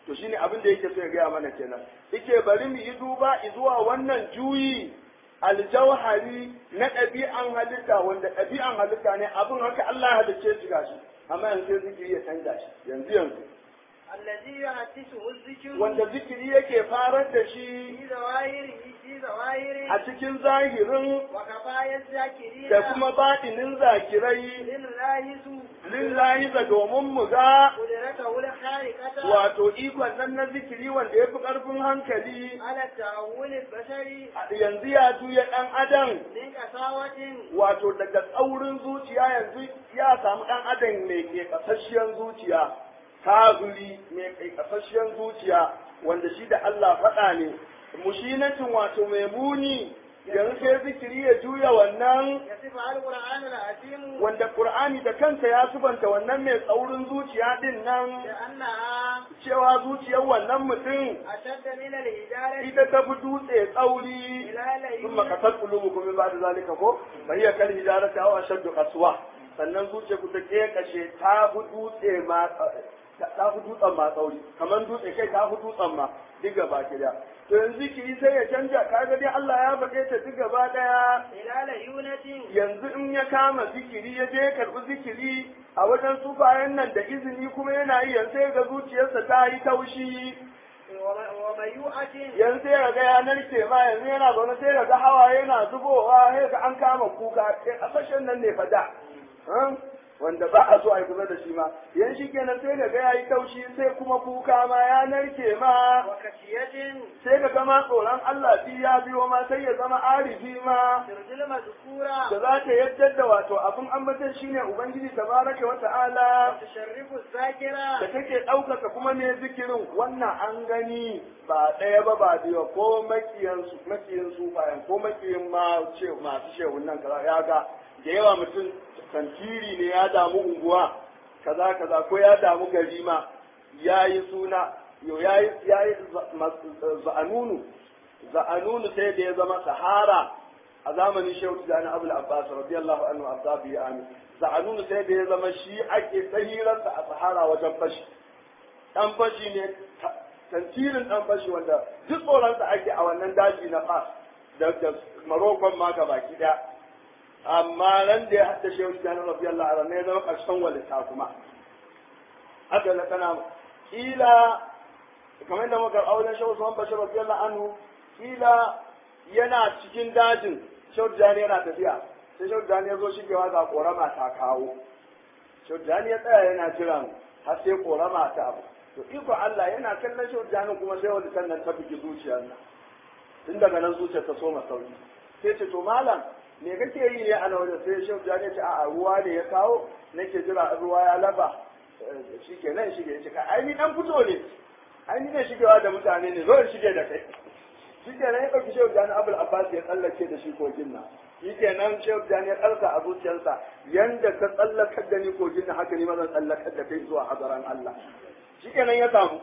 to shine abin da yake so ya gaya mana kenan yake bari mu yi duba zuwa wannan juyi aljauhari na ɗabi'an halitta wanda ɗabi'an halitta ne abin haka Allah ya halicce shi gashi amma yanzu sai zikiri ya canza shi yanzu yanzu الذي يحدثه الذكر wanda zikiri yake farar da shi في ظواهره في ظواهره a cikin zahirin وكفاية الذاكرين da kuma baɗinin zakirai لله lillahi da domin mu ga قدرته الخارقة wato ikon nan na zikiri wanda ya fi ƙarfin hankali على التأول البشري yanzu ya juya ɗan adam من قساوة wato daga tsaurin zuciya yanzu ya samu ɗan adam mai ke ƙasasshiyar zuciya kafiri mai kai ƙasasshiyar zuciya wanda shi da Allah faɗa ne mushinatin wato mai muni yanzu sai zikiri ya juya wannan يصفها القرآن العظيم wanda Qur'ani da kansa ya subanta wannan mai tsaurin zuciya din nan لأنها cewa zuciyar wannan mutum أشد من الهجارة ita ta fi dutse tsauri إلى ثم ليل قتل قلوبكم من بعد ذلك ko فهي كالهجارة أو أشد قسوة sannan zuciya ku ta kashe ta fi dutse ma ta fi dutsen ma tsauri kamar dutse kai ta fi dutsen ma duk gaba ki da to yanzu ki sai ya canja kaga dai Allah ya faɗe ta duk gaba daya إلى ليونة yanzu in ya kama zikiri ya je ya karɓi zikiri a wajen sufayen nan da izini kuma yana yi yanzu sai ga zuciyarsa ta yi taushi وميوعة yanzu sai ga ya narke ma yanzu yana zaune sai ga hawa yana zubowa sai ga an kama kuka sai kasashen nan ne fada wanda ba a so a yi kusa da shi ma yan shi kenan sai ga ya yi taushi sai kuma kuka ma ya narke ma وكشية sai ga gama tsoron Allah shi ya biyo ma sai ya zama arifi ma ترجل مذكورة da za ta yadda da wato abin ambatan shine ubangiji tabaraka wa ta'ala وتشرف الذاكرة da take ɗaukaka kuma ne zikirin wannan an gani ba ɗaya ba ba biyu ko makiyan su makiyan su bayan ko makiyan ma ce masu shehun nan kaza ya ga da yawa mutum tantiri ne ya damu unguwa kaza kaza ko ya damu gari ma ya yi suna yo ya yi ya yi za'anunu za'anunu sai da ya zama sahara a zamanin shehu tijani abul abbas radiyallahu anhu abdabi ya amin za'anunu sai da ya zama shi ake tsahirarsa a sahara wajen fashi dan fashi ne tantirin dan fashi wanda duk tsoronsa ake a wannan daji na fas da da marokon ma ga baki daya amma nan da ya hadda shehu tijani radiyallahu anhu ne ya zama karshen walita kuma haka na kana kila kamar da muka auren shehu usman bashir radiyallahu anhu kila yana cikin dajin shehu tijani yana tafiya sai shehu tijani ya zo shigewa ga korama ta kawo shehu tijani ya tsaya yana jiran har sai korama ta abu to iko Allah yana kallon shehu tijani kuma sai wani sannan ta bugi zuciyar nan tun daga nan zuciyar ta soma sauri sai ce to malam me kake yi ne a nan wajen sai shehu tijani ya ce a'a ruwa ne ya kawo nake jira in ruwa ya laba shi ke nan shige ya ce ka ai ni dan fito ne ai ni ne shigewa da mutane ne zo in shige da kai shi ke nan ya ɗauki shehu jani abul abbas ya tsallake da shi kogin nan shi ke nan shehu jani ya ƙarsa a zuciyarsa yanda ka tsallakar da ni kogin nan haka ni ma zan tsallakar da kai zuwa hadaran Allah shi ke nan ya samu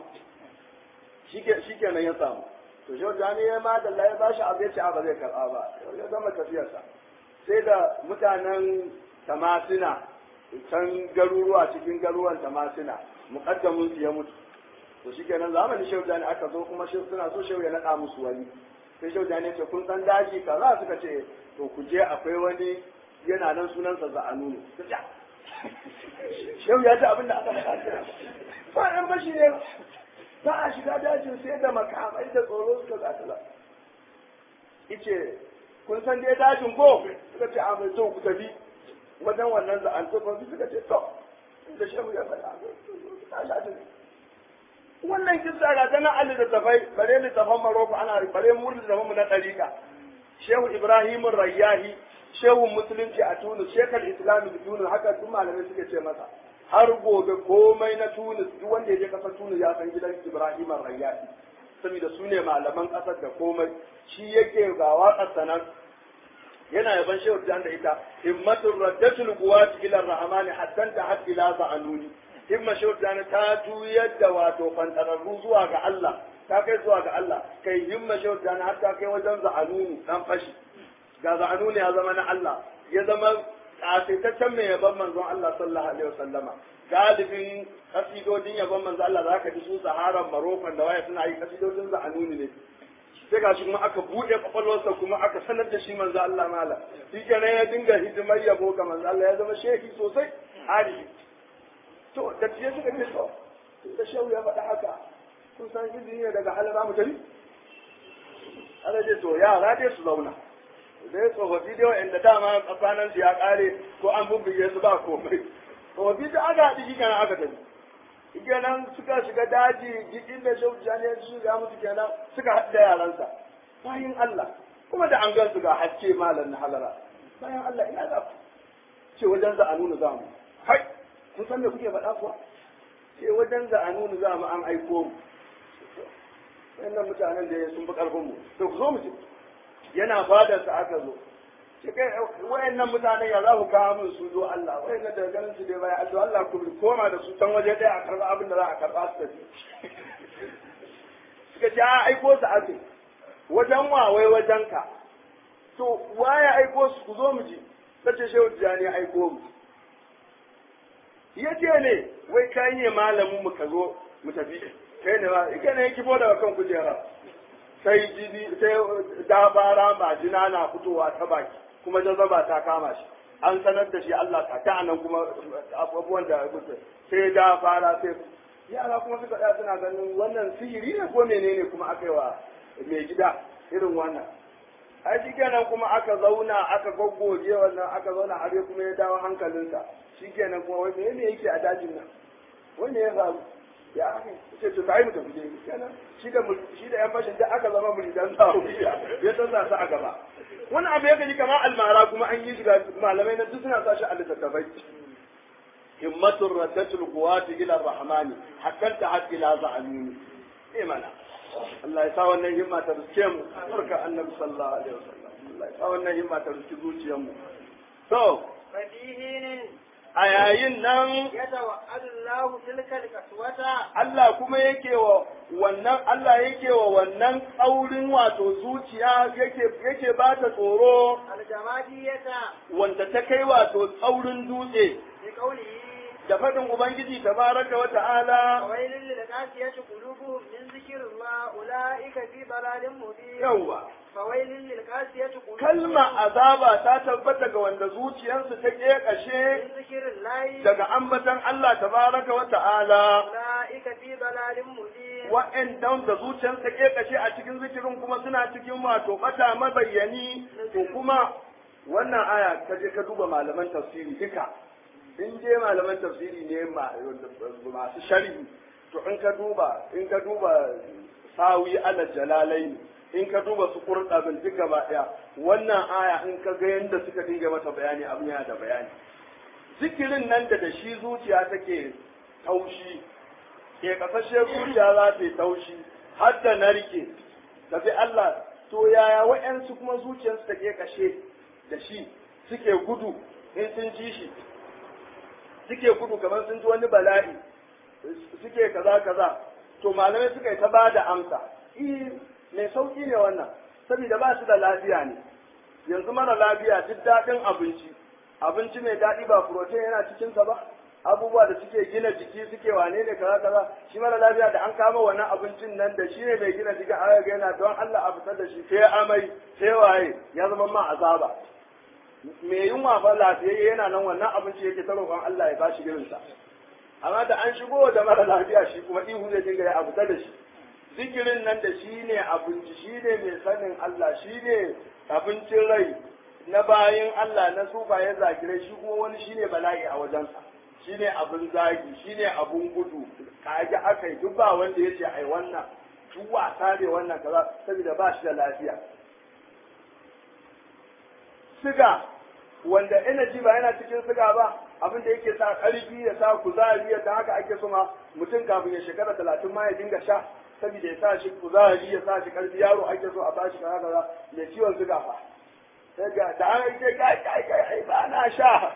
shi ke nan ya samu to shehu jani ya ma da ya bashi abu ya ce a ba zai karɓa ba ya zama tafiyarsa sai da mutanen tamasina can garuruwa cikin garuruwan tamasina muƙaddamin su ya mutu to shi kenan zamanin shehu jani aka zo kuma shehu suna so shehu ya naɗa musu wani sai shehu jani ce kun san daji kaza suka ce to ku je akwai wani yana nan sunansa za'anunu shehu ya ji abin da aka faɗa ba ɗan bashi ne ba a shiga dajin sai da makamai da tsoro suka za ta ice kun san dai dajin ko suka ce a mai zo ku tafi wajen wannan za'antu suka ce to da shehu ya faɗa ta sha wannan kissa ga tana a littattafai bare littattafan Maroko ana bare mu littattafan mu na ɗariƙa Shehu Ibrahim Rayyahi Shehu Musulunci a Tunis Shekar Islami da Tunis haka duk malamai suke ce masa har gobe komai na Tunis duk wanda ya je kasar Tunis ya san gidan Ibrahim Rayyahi saboda su ne malaman ƙasar da komai shi yake ga waƙar sanan yana yaban Shehu Jan da ita himmatul raddatul quwwati ila rahmani hatta ta hadd ila za'anuni himma shaudana ta juyar da wato fantararru zuwa ga Allah ta kai zuwa ga Allah kai himma shaudana har ta kai wajen za'anunu dan fashi ga za'anunu ya zama na Allah ya zama kasaitaccen mai yaban manzon Allah sallallahu alaihi wasallama galibin kasidodin yabon manzo Allah za ka ji su saharan marofan da waya suna yi kasidodin za a nuni ne sai ga shi kuma aka buɗe kwakwalwarsa kuma aka sanar da shi manzo Allah mala shi kenan ya dinga hidimar yabo ga manzo Allah ya zama shehi sosai arifi to da tiye suka ce to da shehu ya faɗa haka kun san izini ne daga halara mu tafi Allah ce to yara dai su zauna dai tsofaffi dai wa'anda dama tsakanin su ya kare ko an bubbuge su ba komai tsofaffi da aka haɗu shi kenan aka tafi kenan suka shiga daji gidin da shehu jani ya shiga musu kenan suka haɗu da yaransa bayan Allah kuma da an gan su ga haske malam na halara bayan Allah ina za ku ce wajen za a nuna za mu hai kun san me kuke faɗa kuwa ce wajen za a nuna za mu an aiko mu wannan mutanen da sun fi ƙarfin mu to ku zo mu ce yana fadar sa aka zo ce kai wayannan mutanen ya za ku kawo min su zo Allah wayannan da ganin su dai baya Allah Allah ku koma da su can waje ɗaya a karɓa abin da za a karɓa su tafi suka ce a aiko su ake wajen wa wai wajen ka to waye aiko su ku zo mu ji sace shehu tijani aiko mu ya ce ne wai kai ne malamin mu ka zo mu tafi kai ne ma ike ne ya kifo daga kan kujera sai jini sai dabara majina na fitowa ta baki kuma jazaba ta kama shi an sanar da shi Allah ta ta nan kuma abubuwan da sai da fara sai yara kuma suka da suna ganin wannan sihiri ne ko menene kuma aka yi wa mai gida irin wannan ai shi kenan kuma aka zauna aka goggoje wannan aka zauna har kuma ya dawo hankalinsa shi kenan kuma wai menene yake a dajin nan wanda ya faru ya aka ce to kai mu tafi dai kenan shi da shi da yan fashin da aka zama muridan sawiya ya tsasa su a gaba wani abu ya gani kamar almara kuma an yi shiga malamai na duk suna sa shi a littattafai himmatul raddatul quwati ila rahmani hakkan ta hakki la za'aluni eh mana Allah ya sa wannan himma ta riske mu barka annabi sallallahu alaihi wasallam Allah ya sa wannan himma ta riske zuciyar mu to fadihinin a yayin nan yatawa'adu Allah tilka alqaswata Allah kuma yake wa wannan Allah yake wa wannan tsaurin wato zuciya yake yake ba ta tsoro aljamadiyata wanda ta kai wato tsaurin dutse bi qawlihi da faɗin Ubangiji tabaraka wa ta'ala وويل للقاسية قلوبهم من ذكر الله أولئك في ضلال مبين yawwa فويل للقاسية قلوبهم kalma azaba ta tabbata ga wanda zuciyarsu ta ƙeƙashe من ذكر الله daga ambatan Allah tabaraka wa ta'ala أولئك في ضلال مبين wa'annan da zuciyarsu ta ƙeƙashe a cikin zikirin kuma suna cikin wato bata mabayyani to kuma wannan aya ka je ka duba malaman tafsiri duka in je malaman tafsiri ne ma- masu sharhi to in ka duba in ka duba sawi ala jalalain in ka duba su qurtabin duk gaba daya wannan aya in ka ga yanda suka dinga mata bayani abin yana da bayani zikirin nan da da shi zuciya take taushi ke kasashe zuciya za ta yi taushi har da narke tafi Allah to yaya wa'yansu kuma zuciyarsu take kashe da shi suke gudu in sun ji shi suke gudu kamar sun ji wani bala'i suke kaza kaza to malamai suka yi ta ba da amsa eh mai sauki ne wannan saboda ba su da lafiya ne yanzu mara lafiya duk daɗin abinci abinci mai daɗi ba protein yana cikinsa ba abubuwa da suke gina jiki suke wane ne kaza kaza shi mara lafiya da an kama wannan abincin nan da shi ne mai gina jiki a ga yana don Allah a fitar da shi sai amai sai waye ya zama ma azaba me yunwa fa lafiyayye yana nan wannan abinci yake ta roƙon Allah ya bashi irinsa amma da an shigo da mara lafiya shi kuma ihu zai dinga ya abuta da shi zikirin nan da shi ne abinci shi ne mai sanin Allah shi ne abincin rai na bayin Allah na sufaye zakirai shi kuma wani shi ne bala'i a wajensa shi ne abin zagi shi ne abin gudu kaji aka yi duk ba wanda ya ce ai wannan duk wasa ne wannan kaza saboda ba shi da lafiya siga wanda energy ba yana cikin siga ba abin da yake sa karfi ya sa kuzari ya haka ake so ma mutum kafin ya shekara talatin ma ya dinga sha saboda ya sa shi kuzari ya sa shi karfi yaro ake so a ba shi kaza kaza mai ciwon siga fa sai ga da an ce kai kai kai ai ba na sha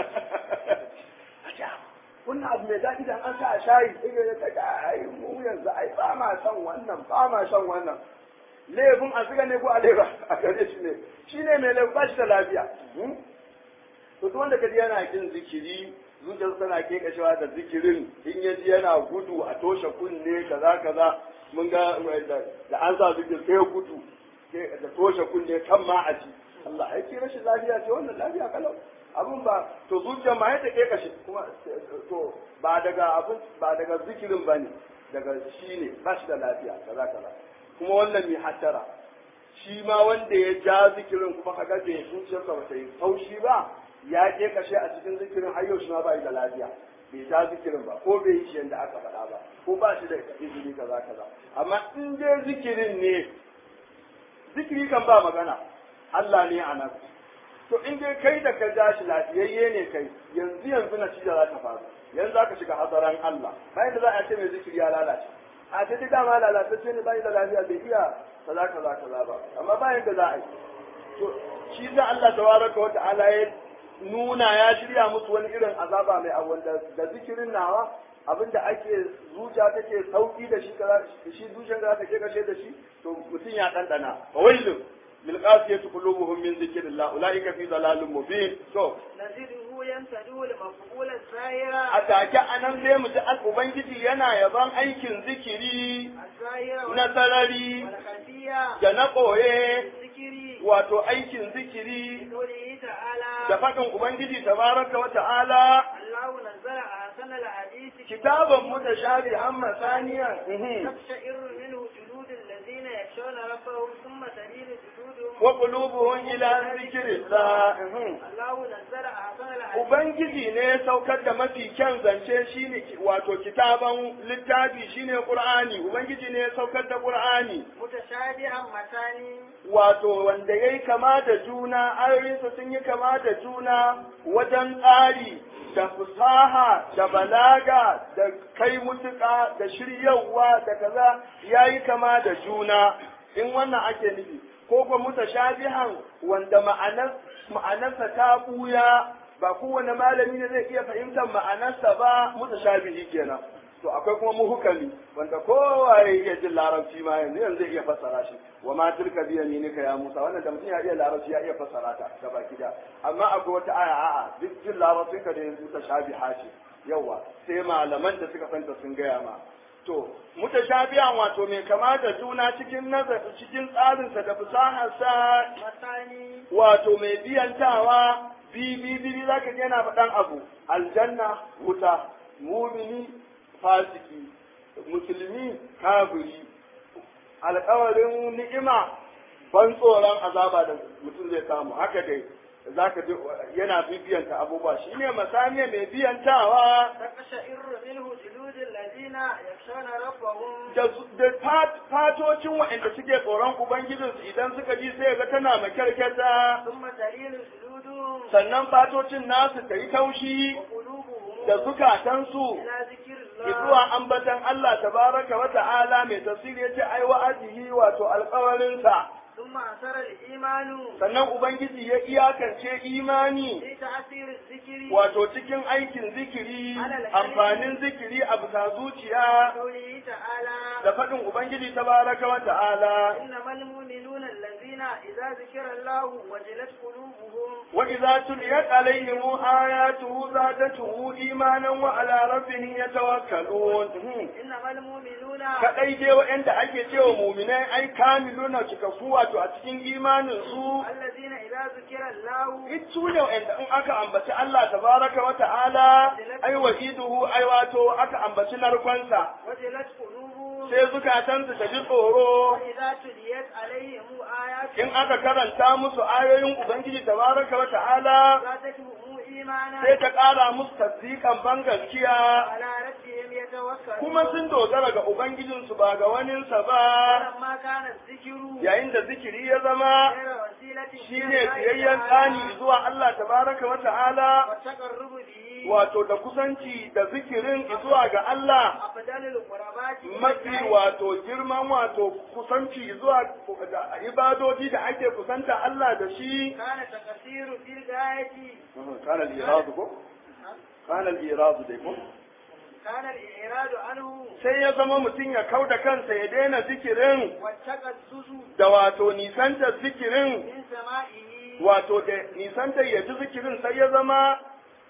wannan abu mai daɗi da an sa a shayi sai ya ta ai mu yanzu ai ba ma son wannan ba ma shan wannan laifin a siga ne ko a laifa a gare shi ne shi ne mai laifin ba shi da lafiya to duk wanda kaji yana kin zikiri zuciyarsa tana kekashewa da zikirin in ya ji yana gudu a toshe kunne kaza kaza mun ga da an sa zikir sai gudu da toshe kunne kan ma a ji Allah ya ce rashin lafiya ce wannan lafiya kalau abun ba to zuciyar ma yadda kekashe kuma to ba daga abun ba daga zikirin bane daga shi ne ba shi da lafiya kaza kaza kuma wannan mai hattara shi ma wanda ya ja zikirin kuma kaga bai zuciyarsa ba ta yi taushi ba ya je kashe a cikin zikirin har yau shi ma ba da lafiya bai ja zikirin ba ko bai yi shi yadda aka faɗa ba ko ba shi da izini kaza kaza amma in dai zikirin ne zikiri kan ba magana Allah ne a nan to in dai kai da ka ja shi lafiyayye ne kai yanzu yanzu na cija za ta faru yanzu za ka shiga hazaran Allah bayan da za a ce mai zikiri ya lalace a ta dama lalatacce ne bayan da lafiya bai iya kaza kaza kaza ba amma bayan da za a yi to shi da Allah tabaraka wa ta'ala ya nuna ya shirya musu wani irin azaba mai abu da da zikirin nawa abinda ake zuciya take sauki da shi kaza shi zuciyar da take kashe da shi to mutum ya dandana wailun lil qasiyati qulubuhum min zikrillah ulaika fi dalalin mubin to نزده ينتدوا لمفعول الزاهرة a take anan sai mu ji al ubangiji yana yaban aikin zikiri الزاهرة na sarari والخفية da na ɓoye الذكر wato aikin zikiri قوله تعالى da faɗin Ubangiji tabaraka wa ta'ala الله نزل أحسن الحديث kitaban mutashabihan masaniyan تقشعر منه جلود الذين يخشون ربهم ثم تلين جلودهم wa qulubuhum ila zikrillah الله نزل أحسن الحديث Ubangiji ne ya saukar da mafi kyan zance shine wato kitaban littafi shine Qur'ani Ubangiji ne ya saukar da Qur'ani متشابها مثاني wato wanda yayi kama da juna ayoyinsa sun yi kama da juna wajen tsari da fusaha da balaga da kai mutuka da shiryawa da kaza yayi kama da juna in wannan ake nufi ko kuma mutashabihan wanda ma'anar ma'anarsa ta buya ba kowane malami ne zai iya fahimtar ma'anarsa ba mutashabihi kenan to akwai kuma muhukami wanda kowa ya iya jin larabci ma yanzu yanzu zai iya fassara shi wa ma tilka bi yaminika ya Musa wannan da mutum ya iya larabci ya iya fassara ta gaba gida amma akwai wata aya a'a duk jin larabcin ka da yanzu ta shabiha ce yawa sai malaman da suka fanta sun gaya ma to mutashabihan wato mai kama da juna cikin nazar cikin tsarinsa da fasaharsa مثاني wato mai biyantawa bi bi bi zaka ga yana faɗan abu aljanna wuta mumini fasiki musulmi kafiri alƙawarin ni'ima ban tsoron azaba da mutum zai samu haka dai zaka ji yana bibiyanta abubuwa shine masaniya mai biyantawa تقشعر منه جلود الذين يخشون ربهم da da fat- fatocin waɗanda suke tsoron ubangijinsu idan suka ji sai ga tana makyarkyata ثم تلين جلودهم sannan fatocin nasu ta yi taushi وقلوبهم da zukatansu إلى ذكر الله zuwa ambatan Allah tabaraka wa ta'ala mai tafsiri yace ai wa'azihi wato alƙawarinsa ثم أثر الإيمان sannan ubangiji ya iyakance imani في تأثير الذكر wato cikin aikin zikiri amfanin zikiri a bisa zuciya قوله تعالى da faɗin ubangiji tabaraka wa ta'ala إنما المؤمنون الذين إذا ذكر الله وجلت قلوبهم وإذا تليت عليهم آياته زادتهم إيمانا وعلى ربهم يتوكلون إنما المؤمنون kaɗai dai waɗanda ake cewa muminai ai kamiluna cikakku wato a cikin imanin su الذين إذا ذكر الله su ne waɗanda in aka ambaci Allah tabaraka wa ta'ala ai wa'iduhu ai wato aka ambaci narkonsa وجلت قلوبهم sai zukatansu ta ji tsoro وإذا تليت عليهم آيات in aka karanta musu ayoyin ubangiji tabaraka wa ta'ala زادتهم إيمانا sai ta ƙara musu tasdiƙan ban gaskiya على ربهم يتوكلون kuma sun dogara ga ubangijinsu ba ga waninsa ba فلما كان الذكر yayin da zikiri ya zama غير وسيلة shine biyayyen tsani zuwa Allah tabaraka wa ta'ala والتقرب به wato da kusanci da zikirin zuwa ga Allah أفضل القربات mafi wato girman wato kusanci zuwa da ibadoji da ake kusanta Allah da shi كان تقصير في الغاية kana al-iradu ko kana al-iradu dai ko كان الإعراض عنه sai ya zama mutum ya kauda kansa ya daina zikirin والتقدس da wato nisanta zikirin من سمائه wato da nisanta ya ji zikirin sai ya zama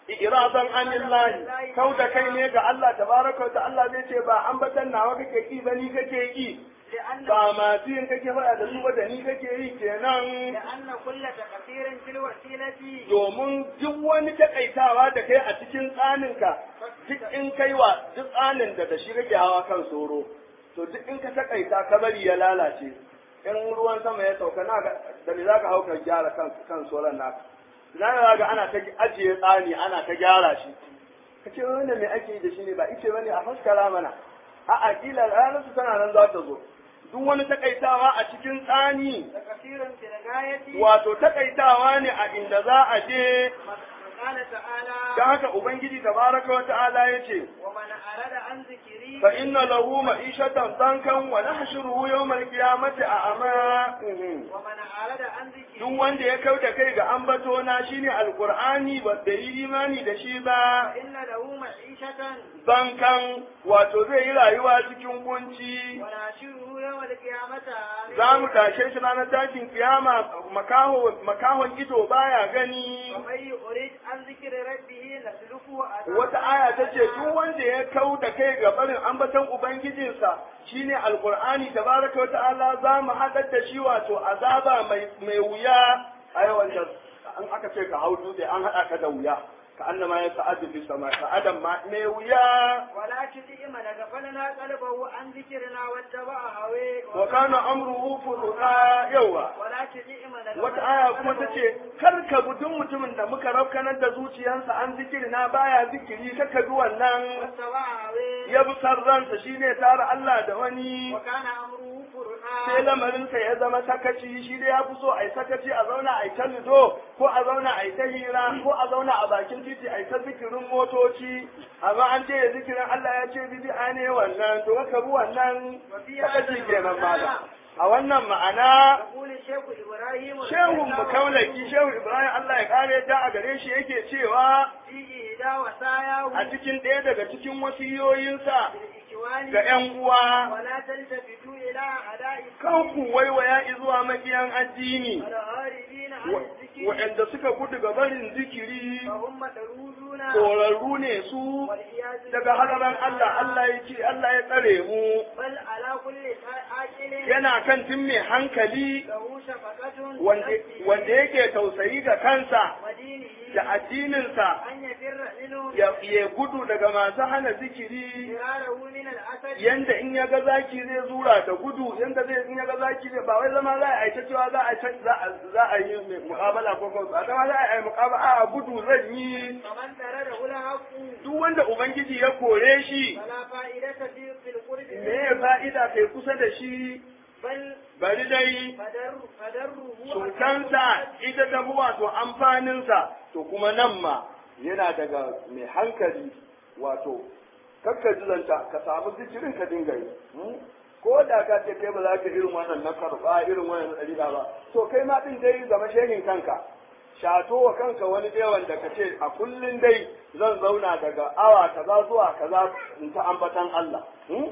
iradan anillahi kau da kai ne ga Allah tabaraka da Allah zai ce ba ambatan nawa kake ki ba ni kake ki لأن ba masu yin kake faɗa da su ba da ni kake yi kenan لأن كل تقصير في الوسيلة domin duk wani takaitawa da kai a cikin tsaninka duk in kai wa duk tsanin da da shi kake hawa kan soro to duk in ka takaita ka bari ya lalace in ruwan sama ya sauka na ga da me zaka hau ka gyara kan kan soron naka na ga ga ana ta ajiye tsani ana ta gyara shi kace wannan me ake yi da shi ne ba ice bane a faskara mana a akila ranar su tana nan za ta zo duk wani takaitawa a cikin tsani تقصير في الغاية wato takaitawa ne a inda za a je قال تعالى don haka ubangiji tabaraka wa ta'ala yace ومن أراد عن ذكري fa inna lahu ma'ishatan dankan wa nahshuruhu yawmal qiyamati a'ma ومن أراد عن ذكري duk wanda ya kauda kai ga ambato na shine alqur'ani ba da yi imani da shi ba فإن له معيشة dankan wato zai yi rayuwa cikin kunci وناشره يوم القيامة آمين. za mu tashe shi ranar tashin kiyama makaho makahon ido baya gani ومن يريد عن ذكر ربه نسلكه عذابا wata aya ta ce duk wanda ya kau da kai ga barin ambaton ubangijinsa shine alqur'ani tabaraka wa ta'ala za mu haɗar da shi wato azaba mai mai wuya ai wanda an aka ce ka hau dutse an haɗa ka da wuya ka annama ya sa'adu fi sama ka adam ma mai wuya ولا تطع من غفلنا قلبه عن ذكرنا واتبع هواه wa kana amruhu furuqa yawa ولا تطع من wata aya kuma ta ce kar ka bi duk mutumin da muka rafkanar da zuciyarsa an zikiri na baya zikiri kaka bi wannan واتبع هواه ya bi san ransa shine tare Allah da wani وكان أمره sai فرحا lamarinsa ya zama sakaci shi dai ya fi so a yi sakaci a zauna a yi ta lido ko a zauna a yi ta hira ko a zauna a bakin titi a yi ta zikirin motoci amma an ce ya zikirin Allah ya ce bid'a ne wannan to ka bi wannan sakaci kenan malam a wannan ma'ana يقول الشيخ إبراهيم shehun mu kaulaki shehu Ibrahim Allah ya kare ta a gare shi yake cewa في إهدى وساياه a cikin ɗaya daga cikin wasiyoyinsa بالإكوان ga 'yan uwa ولا تلتفتوا إلى أعداء kan ku waiwaya zuwa makiyan addini الهاربين عن wa- الذكر waɗanda suka gudu ga barin zikiri فهم مدرودون korarru ne su والعياذ daga hadaran Allah Allah ya ce Allah ya tsare mu بل على كل عاقل yana kan tun mai hankali له شفقة wanda بنفسه wanda yake tausayi ga kansa ودينه da addininsa أن يفر منه ya ya gudu daga masu hana zikiri فراره من الأسد yanda in ya ga zaki zai zura da gudu yanda zai in ya ga zaki zai ba wai zama za a yi ta cewa za a yi za a za a yi mai muqabala ko ko ba zama za a yi muqabala a gudu zan yi فمن ترده الحق duk wanda ubangiji ya kore shi فلا فائدة في في القرب me منه ya fa'ida kai kusa da shi بل bari dai فدر فدره cutansa ita ta fi wato amfaninsa to kuma nan ma yana daga mai hankali wato kakka jilanta ka samu zikirin ka dinga yi hmm? ko da ka ce kai ba za ka irin wannan na karɓa irin wannan na ɗariƙa ba to kai ma ɗin dai zama shehin kanka shato wa kanka wani dai wanda ka ce a kullum dai zan zauna daga awa kaza zuwa kaza in ta ambatan Allah hmm?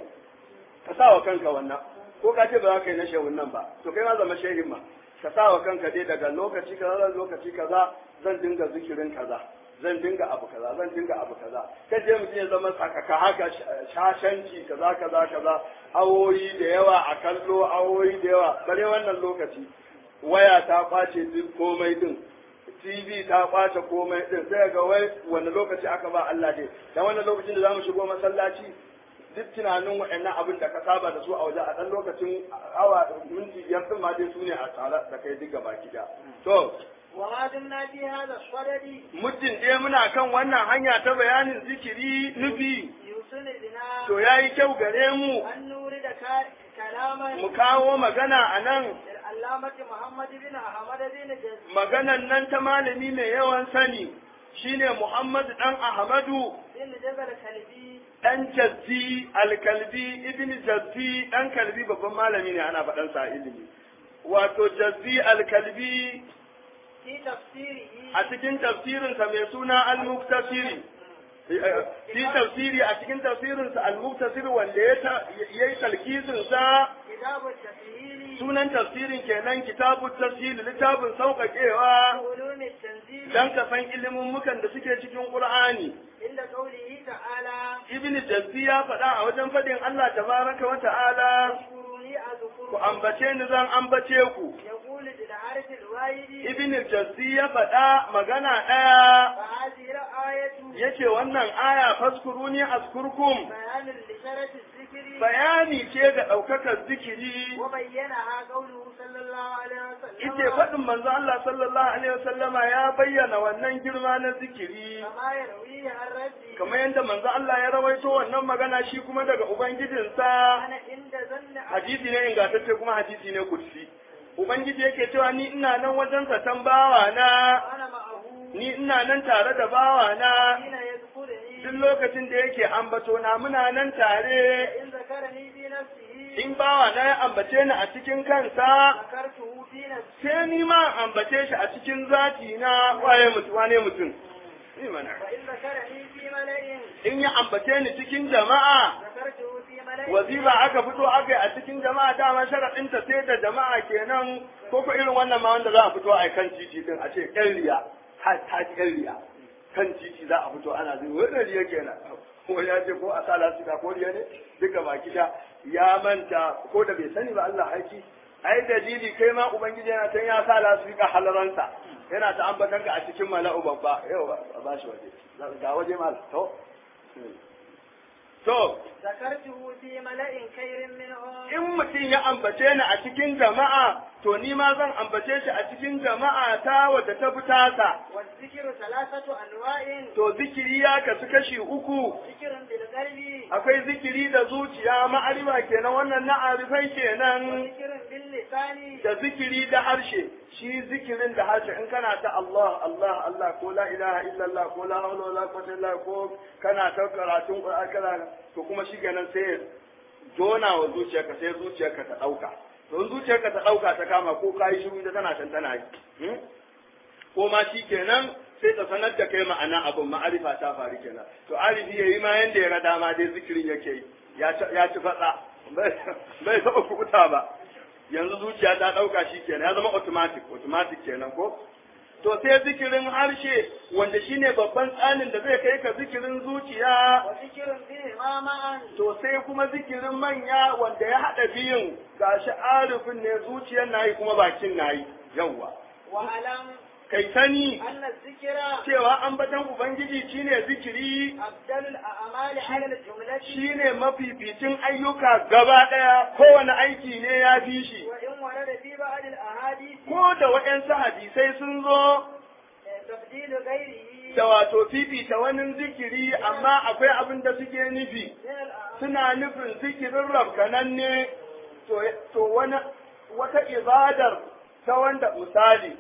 ka sa wa kanka wannan ko ka ce ba za ka yi na shehun nan ba to kai ma zama shehin ma ka sa wa kanka dai daga lokaci kaza zan lokaci kaza zan dinga zikirin kaza zan dinga abu kaza zan dinga abu kaza kai je mutum ya zama tsakaka haka shashanci kaza kaza kaza awoyi da yawa a kallo awoyi da yawa bare wannan lokaci waya ta kwace duk komai din TV ta kwace komai din sai ga wai wanda lokaci aka ba Allah dai dan wannan lokacin da zamu shigo masallaci duk tunanin waɗannan abin da ka saba da su a waje a ɗan lokacin awa minti biyar sun ma dai su ne a tare da kai duk gaba gida. To, وما دمنا في هذا الصدد muddin dai muna kan wannan hanya ta bayanin zikiri nufi, يوصل بنا to ya yi kyau gare mu أن نورد ك- كلاما mu kawo magana a nan, للعلامة محمد بن أحمد بن جز maganan nan ta malami mai yawan sani, shine Muhammad ɗan Ahmadu بن جبل الكلبي ɗan jazzi alkalbi ibn jazzi ɗan kalbi babban malami ne ana faɗansa a ilimi. Wato jazzi alkalbi في تفسيره a cikin tafsirinsa mai suna al-muktasiri fi tafsiri a cikin tafsirinsa al-muktasiri wanda ya ta- ya yi talkisinsa كتاب التسهيل sunan tafsirin kenan kitabun tafsir littafin sauƙaƙewa علوم التنزيل dan ka san ilimin mukan da suke cikin Qur'ani عند قوله تعالى Ibn Jazzi ya faɗa a wajen faɗin Allah tabaraka wa ta'ala اذكروني ku أذكركم ambace ni zan ambace ku يقول بالحرف الواحد Ibn Jazzi ya faɗa magana ɗaya فهذه الآية yace wannan aya faskuruni azkurkum بيان لشرف الذكر bayani ce ga ɗaukakar zikiri وبينها قوله صلى الله عليه ite وسلم faɗin manzo Allah sallallahu alaihi wasallama ya bayyana wannan girma na zikiri كما يرويه عن ربي kamar yadda manzo Allah ya rawaito wannan magana shi kuma daga ubangijinsa أنا عند ظن hadisi ne ingantacce kuma hadisi ne kursi ubangiji yake cewa ni ina nan wajen zaton bawa na أنا معه ni ina nan tare da bawa na حين يذكرني duk lokacin da yake ambato na muna nan tare إن ذكرني في نفسه in bawa na ya ambace ni a cikin kansa ذكرته في نفسي sai ni ma ambace shi a cikin zati na waye mutum wane mutum ni mana وإن ذكرني في ملأ in ya ambace ni cikin jama'a ذكرته في ملأ wazifa aka fito aka yi a cikin jama'a dama sharaɗin ta sai da jama'a kenan ko ko irin wannan ma wanda za a fito a kan titi din a ce ƴan riya ta ta ƴan riya kan titi za a fito ana zai wannan riya kenan ko ya ce ko a sa lasika ko riya ne duka baki da ya manta ko da bai sani ba Allah haiki ai dalili kai ma ubangiji yana can ya sa lasika halaransa yana ta ambatan ka a cikin mala'u babba yau ba shi waje ga waje mal to to ذكرته في ملأ خير منهم in mutum ya ambace ni a cikin jama'a to ni ma zan ambace shi a cikin jama'a ta wadda ta fi tasa والذكر ثلاثة أنواع to zikiri ya kasu kashi uku ذكر بالقلب akwai zikiri da zuciya ma'arifa kenan wannan na arifai kenan وذكر باللسان da zikiri da harshe shi zikirin da harshe in kana ta Allah Allah Allah ko la ilaha illallah ko la hawla wala quwwata illa ko kana ta karatun Qur'ani kana to kuma shi kenan sai ya jona wa zuciyarka sai zuciyarka ta dauka to in zuciyarka ta dauka ta kama ko kai shiru ita tana can tana yi hmm? ko ma shi kenan sai ta sanar da kai ma'ana abin ma'arifa ta faru kenan to arifi yayi ma yanda ya ga dama dai zikirin yake yi ya ci ya ci fatsa bai bai taɓa kubuta ba yanzu zuciya ta ɗauka shi kenan ya zama automatic automatic kenan ko to sai zikirin harshe wanda shine babban tsanin da zai kai ka zikirin zuciya وذكر بهما معا to sai kuma zikirin manya wanda ya haɗa biyun gashi arifin ne zuciyar nayi kuma bakin nayi yawwa واعلم kai sani أن الذكر cewa ambatan ubangiji shine zikiri أفضل الأعمال على الجملة shine mafificin ayyuka gaba ɗaya kowane aiki ne ya fi shi وإن ورد في بعض الأحاديث ko da waɗansu hadisai sun zo تفضيل غيره da wato fifita wani zikiri amma akwai abin da suke nufi من الأعمال suna nufin zikirin rabkananne to to wani wata ibadar ta wanda misali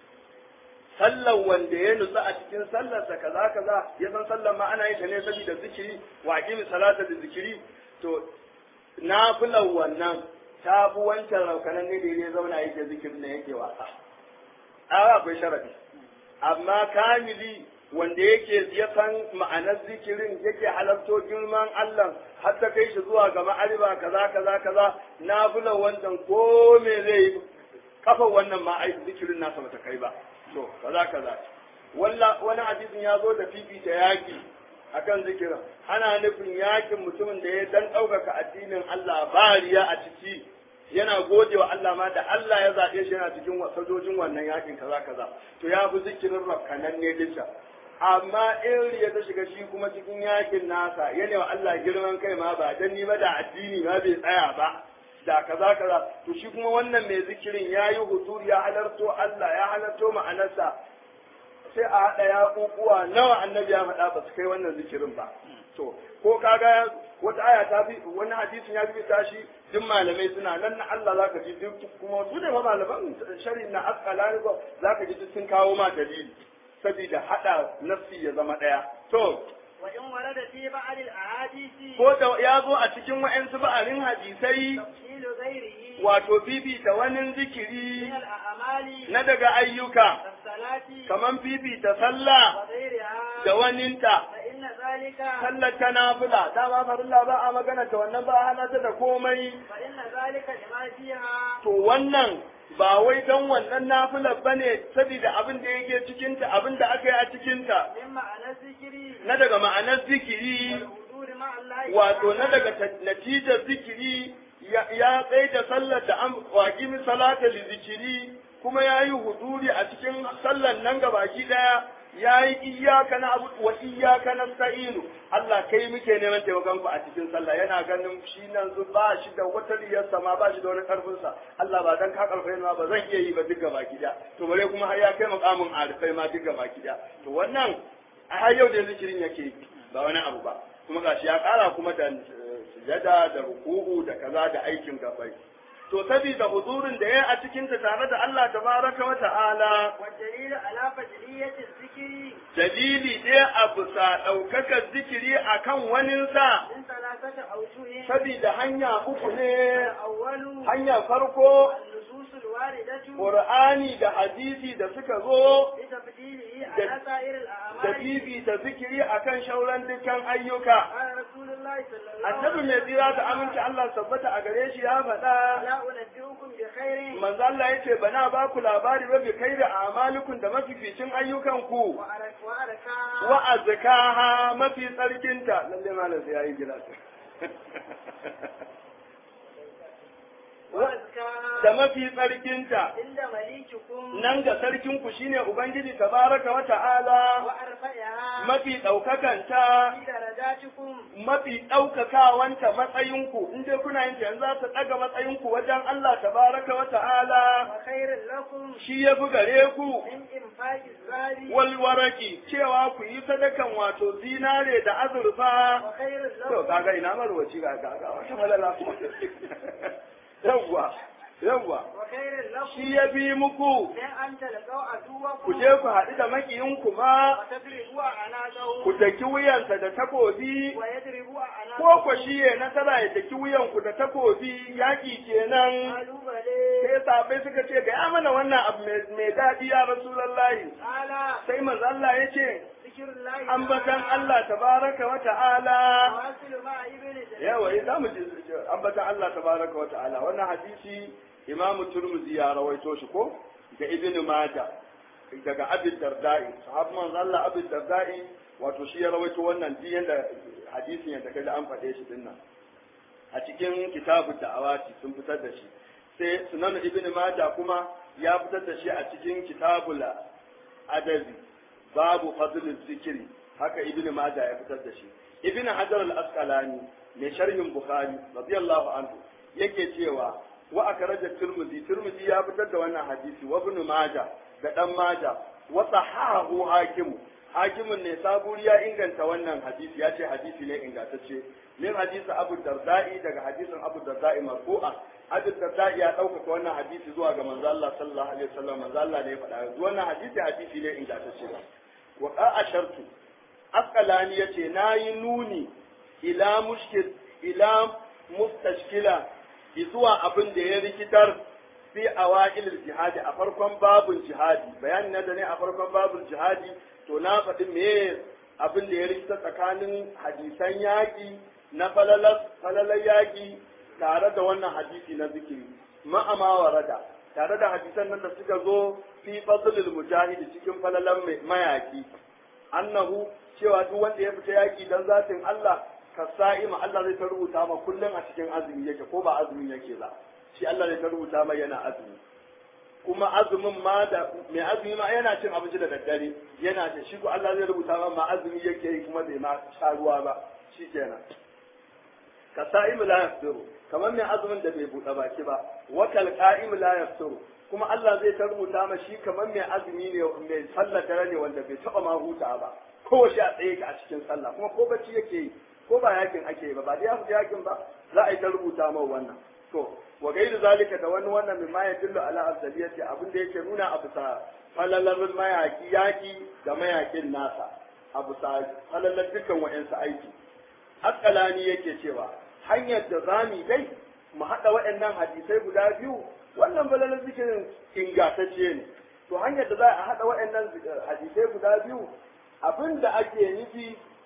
sallar wanda ya nutsu a cikin sallarsa kaza kaza ya san sallar ma ana yin ta ne saboda zikiri wa aqimi salata da zikiri to nafilar wannan ta fi wancan rabkananne da ya zauna yake zikirin da yake wasa a akwai sharadi amma kamili wanda yake ya san ma'anar zikirin yake halarto girman Allah har ta kai shi zuwa ga ma'ariba kaza kaza kaza na bula wannan ko me zai yi kafa wannan ma ai zikirin nasa bata kai ba to kaza kaza walla wani hadisin ya zo da fifita yaki akan zikirin ana nufin yakin mutumin da ya dan ɗaukaka addinin Allah ba riya a ciki yana gode wa Allah ma da Allah ya zaɓe shi yana cikin sojojin wannan yakin kaza kaza to ya fi zikirin rafkanan ne dinsa amma in riya ta shiga shi kuma cikin yakin nasa yana wa Allah girman kai ma ba dan ni ba da addini ma bai tsaya ba da kaza kaza to shi kuma wannan mai zikirin ya yi hutur ya halarto Allah ya halarto ma'anarsa sai a haɗa ya kukuwa nawa annabi ya faɗa ba su kai wannan zikirin ba to ko kaga wata aya ta fi wani hadisin ya fi tashi duk malamai suna nan na Allah zaka ji duk kuma su da malaman shari'a na asqalani ko zaka ji duk sun kawo ma dalili saboda hada nafsi ya zama daya to وإن ورد في بعض الأحاديث ko da ya zo a cikin wa'ansu ba'arin hadisai تفصيل غيره wato bibita wani zikiri من الأعمال na daga ayyuka كالصلاة kaman bibita sallah وغيرها da waninta فإن ذلك sallar ta nafila dama farilla ba a magana ta wannan ba a hana ta da komai فإن ذلك لما فيها to wannan ba wai don wannan nafilar ba ne saboda abin da yake cikinta abin da aka yi a cikinta من معنى الذكر na daga ma'anar zikiri والحضور مع الله wato na تعالى daga ta- natijar zikiri ya ya tsaye da sallar da an waƙi salata li zikiri kuma ya yi huduri a cikin sallar nan gabaki ɗaya ya yi iyaka na abu wa iyaka na sta'inu Allah kai muke neman taimakon ku a cikin sallah yana ganin shi nan zu ba shi da wata riyar sama ba shi da wani karfin sa Allah ba dan ka karfe ma ba zan iya yi ba duk gabaki ɗaya to bare kuma har ya kai makamin arifai ma duk gabaki ɗaya to wannan a har yau da zikirin yake ba wani abu ba kuma gashi ya kara kuma da eh, sujada da ruku'u da kaza da aikin gabai to saboda huzurin da ya a cikin ta tare da Allah tabaraka wa ta'ala والدليل على فضلية الذكر dalili ɗaya a bisa ɗaukakar zikiri akan waninsa من ثلاثة أوجه saboda hanya uku ne الأول hanyar farko النصوص الواردة Qur'ani da hadisi da suka zo بتفضيله على سائر da الأعمال bibita zikiri akan shauran dukkan ayyuka قال رسول الله صلى الله annabi mai tsira da aminci Allah tabbata a gare shi ya faɗa لا أنبئكم بخير manzo Allah yace bana ba ku labari ba bi kai da amalikun da mafificin ayyukan ku وأرك وأركها wa azkaha mafi tsarkinta lalle malam sai yayi gida وأزكاها da mafi tsarkinta عند مليككم nan ga sarkin ku shine ubangiji tabaraka wa ta'ala وأرفعها mafi daukakanta في درجاتكم mafi ɗaukakawanta matsayinku in dai kuna yin ta yanzu za su ɗaga matsayinku wajen Allah tabaraka wa ta'ala وخير لكم shi ya fi gare ku من إنفاق الزاد walwaraki cewa ku yi sadakan wato zinare da azurfa وخير to لكم kaga ina marwaci ga kaga wata malala yawwa yawwa وخير لكم shi ya bi muku من أن تلقوا ku عدوكم je ku haɗu da makiyinku ma وتضربوا أعناقهم ku daki wuyansa da takobi ويضربوا ko أعناقهم ku shi ya nasara ya daki wuyanku da takobi yaƙi kenan قالوا بلى sai sabai suka ce ga ya mana wannan abu mai- mai daɗi ya rasulallahi قال sai manzo Allah ya ce ذكر الله ambatan تعالى Allah tabaraka wa ta'ala واصل مع ابن جرير yawa ya zamu ji ambatan Allah tabaraka wa ta'ala wannan hadisi Imam Turmuzi ya rawaito shi ko da Ibn Majah daga Abi Darda'i sahabban manzo Allah Abi Darda'i wato shi ya rawaito wannan ji yanda hadisin yanda kaga an faɗe shi dinnan a cikin kitabu da'awati sun fitar da shi sai sunan Ibn Majah kuma ya fitar da shi a cikin kitabul adabi babu fadlul zikiri haka Ibn Majah ya fitar da shi Ibn Hajar al-Asqalani mai sharhin Bukhari radiyallahu anhu yake cewa wa akhraja Tirmidhi Tirmidhi ya fitar da wannan hadisi wa Ibn Majah da dan Majah wa sahahu Hakim Hakimin ne saburi ya inganta wannan hadisi ya ce hadisi ne ingantacce min hadisi Abu Darda'i daga hadisin Abu Darda'i marfu'a Abu Darda'i ya ɗaukaka wannan hadisi zuwa ga manzo Allah sallallahu alaihi wasallam manzo Allah ne ya faɗa wannan hadisi hadisi ne ingantacce wa qa'ashartu asqalani yace nayi nuni ila mushkil ila mustashkila zuwa abin da ya rikitar fi awail jihadi a farkon babun jihadi bayanin na da ne a farkon babun jihadi to na faɗi me abin da ya rikita tsakanin hadisan yaƙi na falalar yaƙi tare da wannan hadisi na zikiri ma'ama warada tare da hadisan nan da suka zo fi fadlul mujahidi cikin falalan mayaki annahu cewa duk wanda ya fita yaki dan zatin Allah ka sa'ima Allah zai ta rubuta ma kullum a cikin azumi yake ko ba azumin yake ba shi Allah zai ta rubuta mai yana azumi kuma azumin ma da mai azumi ma yana cin abinci da daddare yana da shi ko Allah zai rubuta ma ma azumi yake yi kuma bai ma sha ruwa ba shikenan ka sa'im la yaftiru kamar mai azumin da bai buɗe baki ba wa kal qa'im la yaftiru kuma Allah zai ta rubuta ma shi kamar mai azumi ne mai sallar dare ne wanda bai taba ma huta ba ko shi a tsaye ka a cikin sallah kuma ko bacci yake yi ko ba yakin ake yi ba ba da ya fita yakin ba za a yi ta rubuta ma wannan to wa gairu zalika da wani wannan min ma yadullu ala afdaliyati abin da yake nuna a bisa falalar mayaki yaki da mayakin nasa a bisa falalar dukkan wa'ansu aiki askalani yake cewa hanyar da zami dai mu haɗa waɗannan hadisai guda biyu wannan falalar zikirin ingantacce ne to hanyar da za a haɗa waɗannan hadisai guda biyu abin da ake nufi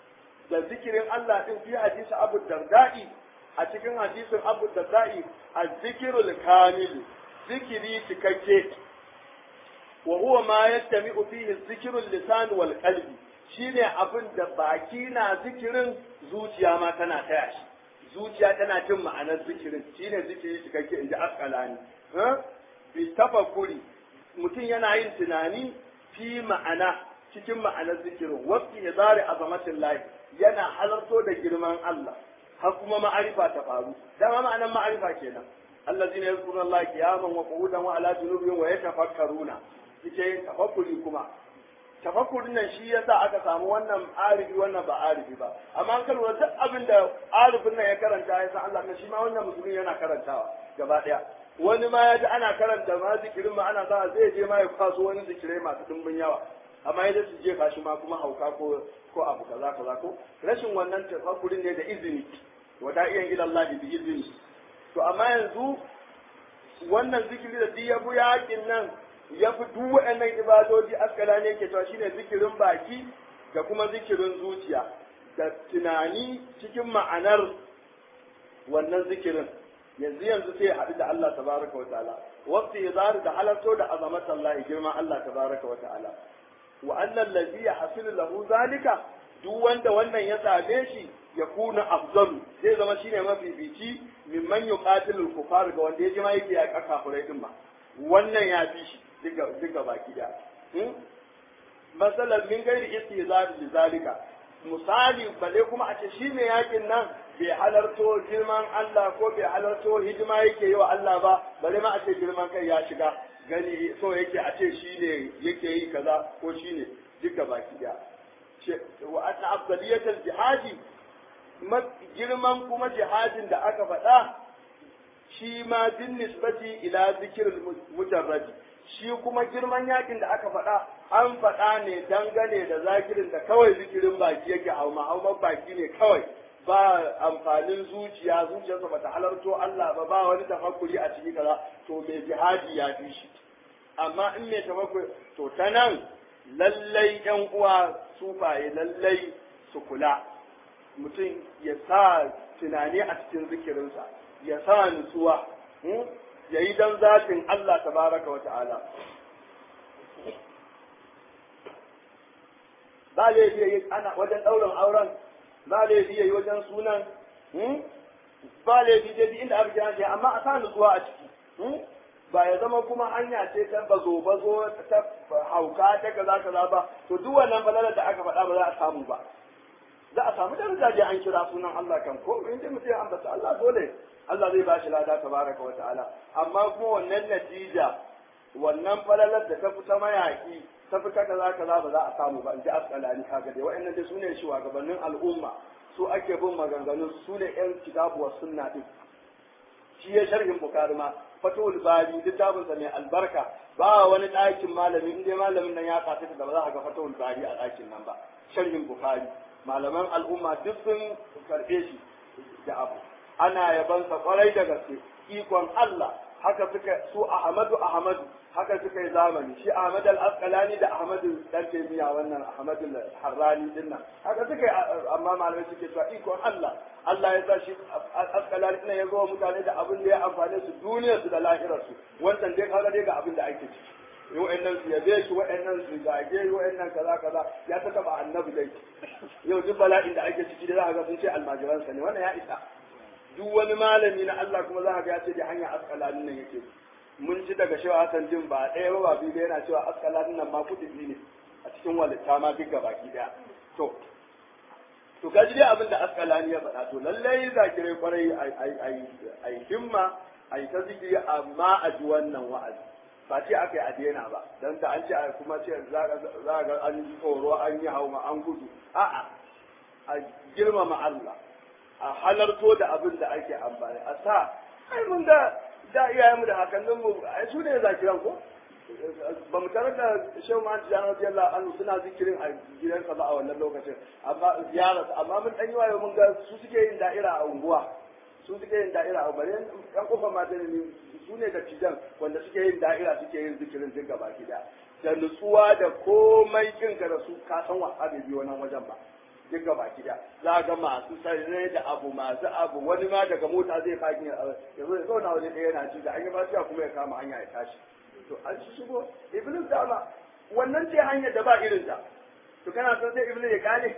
da zikirin Allah din fi hadisi Abu Darda'i a cikin hadisin Abu Darda'i az-zikrul kamil zikiri cikakke wa huwa ma yastami'u fihi zikrul lisan wal qalbi shine abin da baki na zikirin zuciya ma tana taya shi zuciya tana jin ma'anar zikirin shine zikiri cikakke inji asqalani bi tafakkuri mutum yana yin tunani fi ma'ana cikin ma'anar zikirin wasu ya zare azamatin lahi yana halarto da girman Allah har kuma ma'arifa ta faru dama ma'anar ma'arifa kenan allazina yazkuruna Allah qiyaman wa qu'udan wa ala junubihim wa yatafakkaruna suke yin tafakkuri kuma tafakkurin nan shi yasa aka samu wannan arifi wannan ba arifi ba amma an kalura duk abin da arifin nan ya karanta ya san Allah shi ma wannan musulmi yana karantawa gaba daya wani ma ya ji ana karanta ma zikirin ma ana sa zai je ma ya kwaso wani zikirai masu dimbin yawa amma yadda su jefa shi ma kuma hauka ko ko abu kaza kaza ko rashin wannan tafakkurin ne da izini wa da'iyan ila Allah bi izini to amma yanzu wannan zikiri da duk ya bu yakin nan ya fi duk waɗannan ibadoji askala ne ke cewa shine zikirin baki da kuma zikirin zuciya da tunani cikin ma'anar wannan zikirin yanzu yanzu sai haɗu da Allah tabaraka wa ta'ala waqti yazar da halarto da azamat Allah girman Allah tabaraka wa ta'ala wa annal ladhi yahsilu lahu zalika duk wanda wannan ya same shi ya kuna afzalu zai zama shine mafifici mimman yuqatilul kufar ga wanda ya ji ma yake ya kafirai din ma wannan ya fi shi duka baki da masalan min gairi istizar li zalika misali bale kuma a ce shi ne yakin nan bai halarto girman Allah ko bai halarto hidima yake yi wa Allah ba bale ma a ce girman kai ya shiga gani so yake a ce shi ne yake yi kaza ko shi ne duka baki da wa anna afdaliyatul jihadi girman kuma jihadin da aka faɗa shi ma bin nisbati ila zikirin mujarradi shi kuma girman yakin da aka faɗa an faɗa ne dangane da zakirin da kawai zikirin baki yake hauma hauman baki ne kawai ba amfanin zuciya zuciyarsa ba ta halarto Allah ba ba wani tafakkuri a ciki kaza to mai jihadi ya fi shi amma in mai tafakkuri to ta nan lallai yan uwa sufaye lallai su kula mutum ya sa tunani a cikin zikirinsa ya sa nutsuwa ya yi don zafin Allah tabaraka wa ta'ala ba laifi yi ana wajen ɗaurin auren ba laifi yi wajen sunan ba laifi dai inda aka kira shi amma a sa nutsuwa a ciki ba ya zama kuma hanya ce ta bazo bazo ta hauka ta kaza kaza ba to duk wannan balalar da aka faɗa ba za a samu ba za a samu daraja je an kira sunan Allah kan ko in dai mutum ya ambata Allah dole Allah zai bashi lada tabaraka wa ta'ala amma kuma wannan natija wannan falalar da ta fita mayaki ta fita kaza kaza ba za a samu ba in ji asqalani kaga dai wa'annan dai sune shugabannin al'umma su ake bin maganganun su ne yan kitabu wa sunna din shi ya sharhin bukari ma fatul bari littafin sa mai albarka ba wani ɗakin malami in dai malamin nan ya kafa da ba za a ga fatul bari a ɗakin nan ba sharhin bukari malaman al'umma duk sun karɓe shi da abu ana yabansa kwarai da gaske ikon Allah haka suka su Ahmadu Ahmadu haka suka yi zamani shi Ahmad al-Asqalani da Ahmad dan Taymiya wannan Ahmad al-Harrani din nan haka suka yi amma malamai suke cewa ikon Allah Allah ya sa shi Asqalani ne ya zo mutane da abin da ya amfane su duniyar su da lahirar su wannan dai kaga dai ga abin da ake ciki wa'annan su yabe shi wa'annan su zage wa'annan kaza kaza ya ta taba annabi dai yau duk bala'in da ake ciki da za a ga sun ce almajiransa ne wannan ya isa duk wani malami na Allah kuma za ga ya ce da hanya askalanin nan yake mun ji daga shewa Hassan jin ba ɗaya ba ba biyu da yana cewa askalanin nan ma kudi ne a cikin walitta ma duk baki daya to to kaji dai abin da askalani ya faɗa to lallai zakirai kwarai ai himma ai ta zikiri amma a ji wannan wa'azi ba ce aka yi a daina ba don da an ce a kuma ce za ga an yi tsoro an yi hauma an gudu a'a a girmama Allah a halarto da abin da ake amfani a sa ai mun da da iyayenmu da hakanninmu ai su ne zakiran ko ba mu tarar da shehu ma jiya na jiyar an suna zikirin a gidansa ba a wannan lokacin amma ziyara amma mun dan yi wayo mun ga su suke yin da'ira a unguwa su suke yin da'ira a bare yan kofa mata ne su ne da tijan wanda suke yin da'ira suke yin zikirin duk gaba ki da da nutsuwa da komai kinka da su ka san wasa bai biyo nan wajen ba duk gaba gida za ga masu sarrai da abu masu abu wani ma daga mota zai faki ya zo ya zauna waje ɗaya yana ci da an yi fasiya kuma ya kama hanya ya tashi to an shi shigo iblis dama wannan ce hanyar da ba irin ta to kana son sai iblis ya kale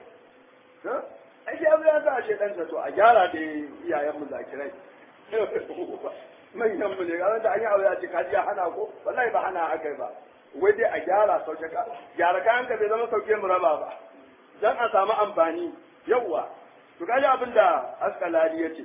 ai sai abu ya sa a shedansa to a gyara da iyayen mu zakirai manyan mu ne ga da an yi abu ya ce kaji ya hana ko wallahi ba hana aka ba wai dai a gyara sauke ka gyara kayan ka bai zama sauke mu raba ba dan a samu amfani yawwa to kaji abin da askalali ya ce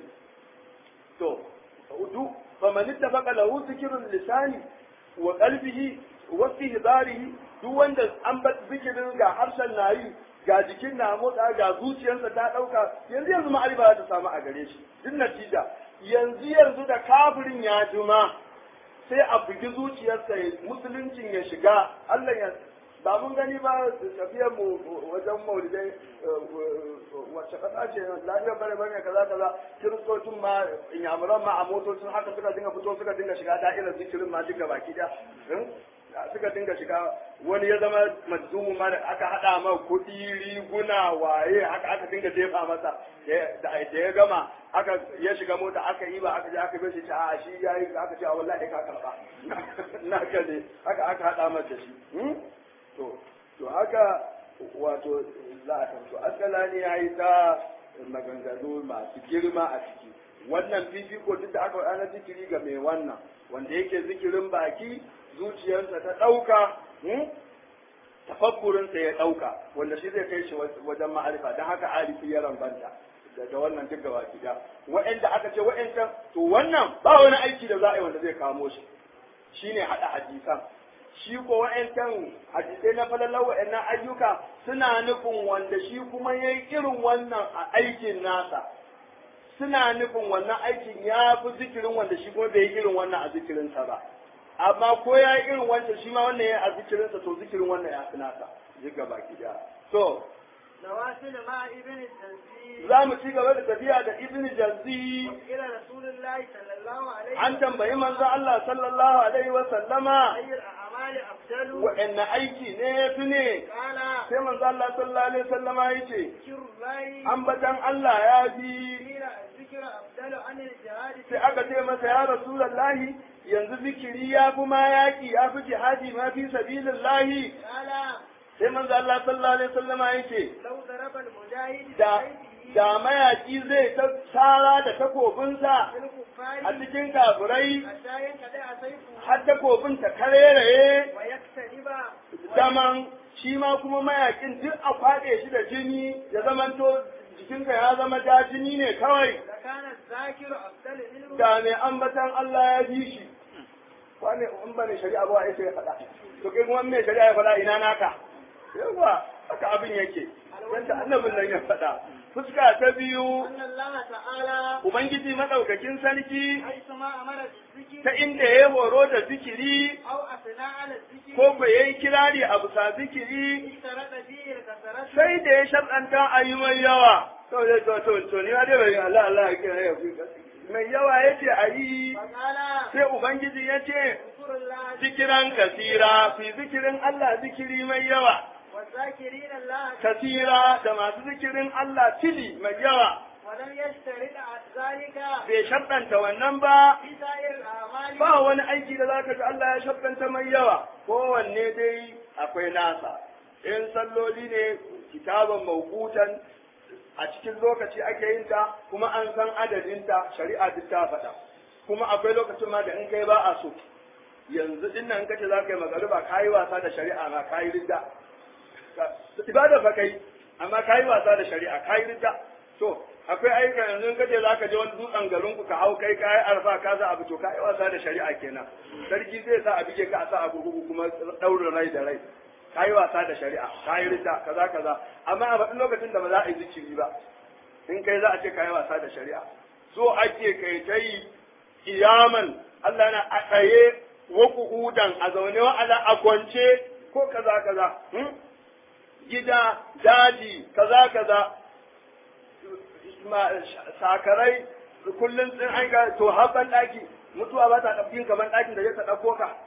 to du fa man ittafaqa lahu zikrul lisani wa qalbihi wa istihdarihi duk wanda an bar zikirin ga harshen nayi ga jikin na motsa ga zuciyarsa ta dauka yanzu yanzu ma'arifa za ta samu a gare shi duk natija yanzu yanzu da kafirin ya juma sai a bugi zuciyarsa musuluncin ya shiga Allah ya ba mun gani ba tafiyar mu wajen maulidai wacce kasa ce lafiyar bare bare kaza kaza kiristocin ma inyamuran ma a motocin haka suka dinga fito suka dinga shiga da'irar zikirin ma duka baki da suka dinga shiga wani ya zama majzumu ma da aka hada ma kuɗi riguna waye haka aka dinga jefa masa da ya gama aka ya shiga mota aka yi ba aka je aka bai shi a shi yayi aka ce a wallahi ka karba na ka ne haka aka hada masa shi to to haka wato za a tanto askalani ya yi ta maganganu masu girma a ciki wannan fifiko duk da aka wada zikiri ga mai wannan wanda yake zikirin baki zuciyarsa ta ɗauka tafakkurinsa ya ɗauka wanda shi zai kai shi wajen ma'arifa don haka arifi ya rambanta da wannan duk gaba gida wa'anda aka ce wa'ancan to wannan ba wani aiki da za a yi wanda zai kamo shi shine haɗa hadisan shi ko wa'ancan hadisai na falalar wa'annan ayyuka suna nufin wanda shi kuma ya yi irin wannan a aikin nasa suna nufin wannan aikin ya fi zikirin wanda shi kuma bai yi irin wannan a zikirinsa ba amma ko ya yi irin wancan shi ma wannan ya a zikirinsa to zikirin wannan ya fi nasa jiga baki da to نوافل مع ابن التنزيل za mu ci gaba da tafiya da ibn jazzi إلى رسول الله صلى الله عليه an tambayi manzo Allah sallallahu alaihi wa sallama أي الأعمال أفضل wa'anne aiki ne ya fi ne قال sai manzo Allah sallallahu alaihi wa sallama yace ذكر الله ambatan Allah ya fi قيل الذكر أفضل عن الجهاد sai aka ce masa ya rasulullahi yanzu zikiri ya fi ma yaki ya fi jihadi ma fi sabilillahi قال sai manzo Allah sallallahu alaihi wa sallama yace لو ضرب المجاهد da بسيفه da mayaki zai ta tsara da takobinsa في a الكفار cikin kafirai حتى ينقطع سيفه har takobin ta kareraye ويكتنب zaman shi ma kuma mayakin duk a kwaɗe shi da jini ya zamanto jikinka ya zama ja jini ne kawai لكان الذاكر أفضل منه da mai ambatan Allah ya fi shi wane in ba ne shari'a ba ya sai faɗa to kai kuma mai shari'a ya faɗa ina naka yawa haka abin yake yadda annabin nan ya faɗa fuska ta biyu أن الله تعالى ubangiji madaukakin sarki حيثما أمر بالذكر ta inda ya horo da zikiri أو أثنى على الذكر ko ba yayi kirari a bisa zikiri اشترط فيه الكثرة sai da ya sharɗanta a yi mai yawa to dai to to to ni ma dai bai Allah Allah ya kira ya fi mai yawa yace a yi فقال sai ubangiji yace اذكر الله zikiran kasira fi zikirin Allah zikiri mai yawa والذاكرين الله kasira da masu zikirin Allah tili mai yawa ولم يشترط ذلك bai sharɗanta wannan ba في سائر الأعمال ba wani aiki da zaka ji Allah ya sharɗanta mai yawa kowanne dai akwai nasa in salloli ne kitaban mawqutan a cikin lokaci ake yin ta kuma an san adadinta shari'a duk ta faɗa kuma akwai lokacin ma da in kai ba a so yanzu din nan kace za ka yi magariba ka yi wasa da shari'a ma ka yi ridda ibada fa kai amma ka yi wasa da shari'a ka yi ridda to akwai ayyuka yanzu in kace za ka je wani dutsen garin ku ka hau kai ka yi arfa ka za abu to ka yi wasa da shari'a kenan sarki zai sa a bige ka a sa a gugu kuma ɗaurin rai da rai ka yi wasa da shari'a ka yi ridda kaza kaza amma a faɗin lokacin da ba za a yi zikiri ba in kai za a ce ka yi wasa da shari'a so ake kai ta yi kiyaman Allah na a tsaye wa kuhudan a zaune wa ala a kwance ko kaza kaza hmm? gida daji kaza kaza ma- sakarai kullum sun an ga to haɓan ɗaki mutuwa ba ta ɗaukin ka ban ɗakin da zai ta ɗauko ka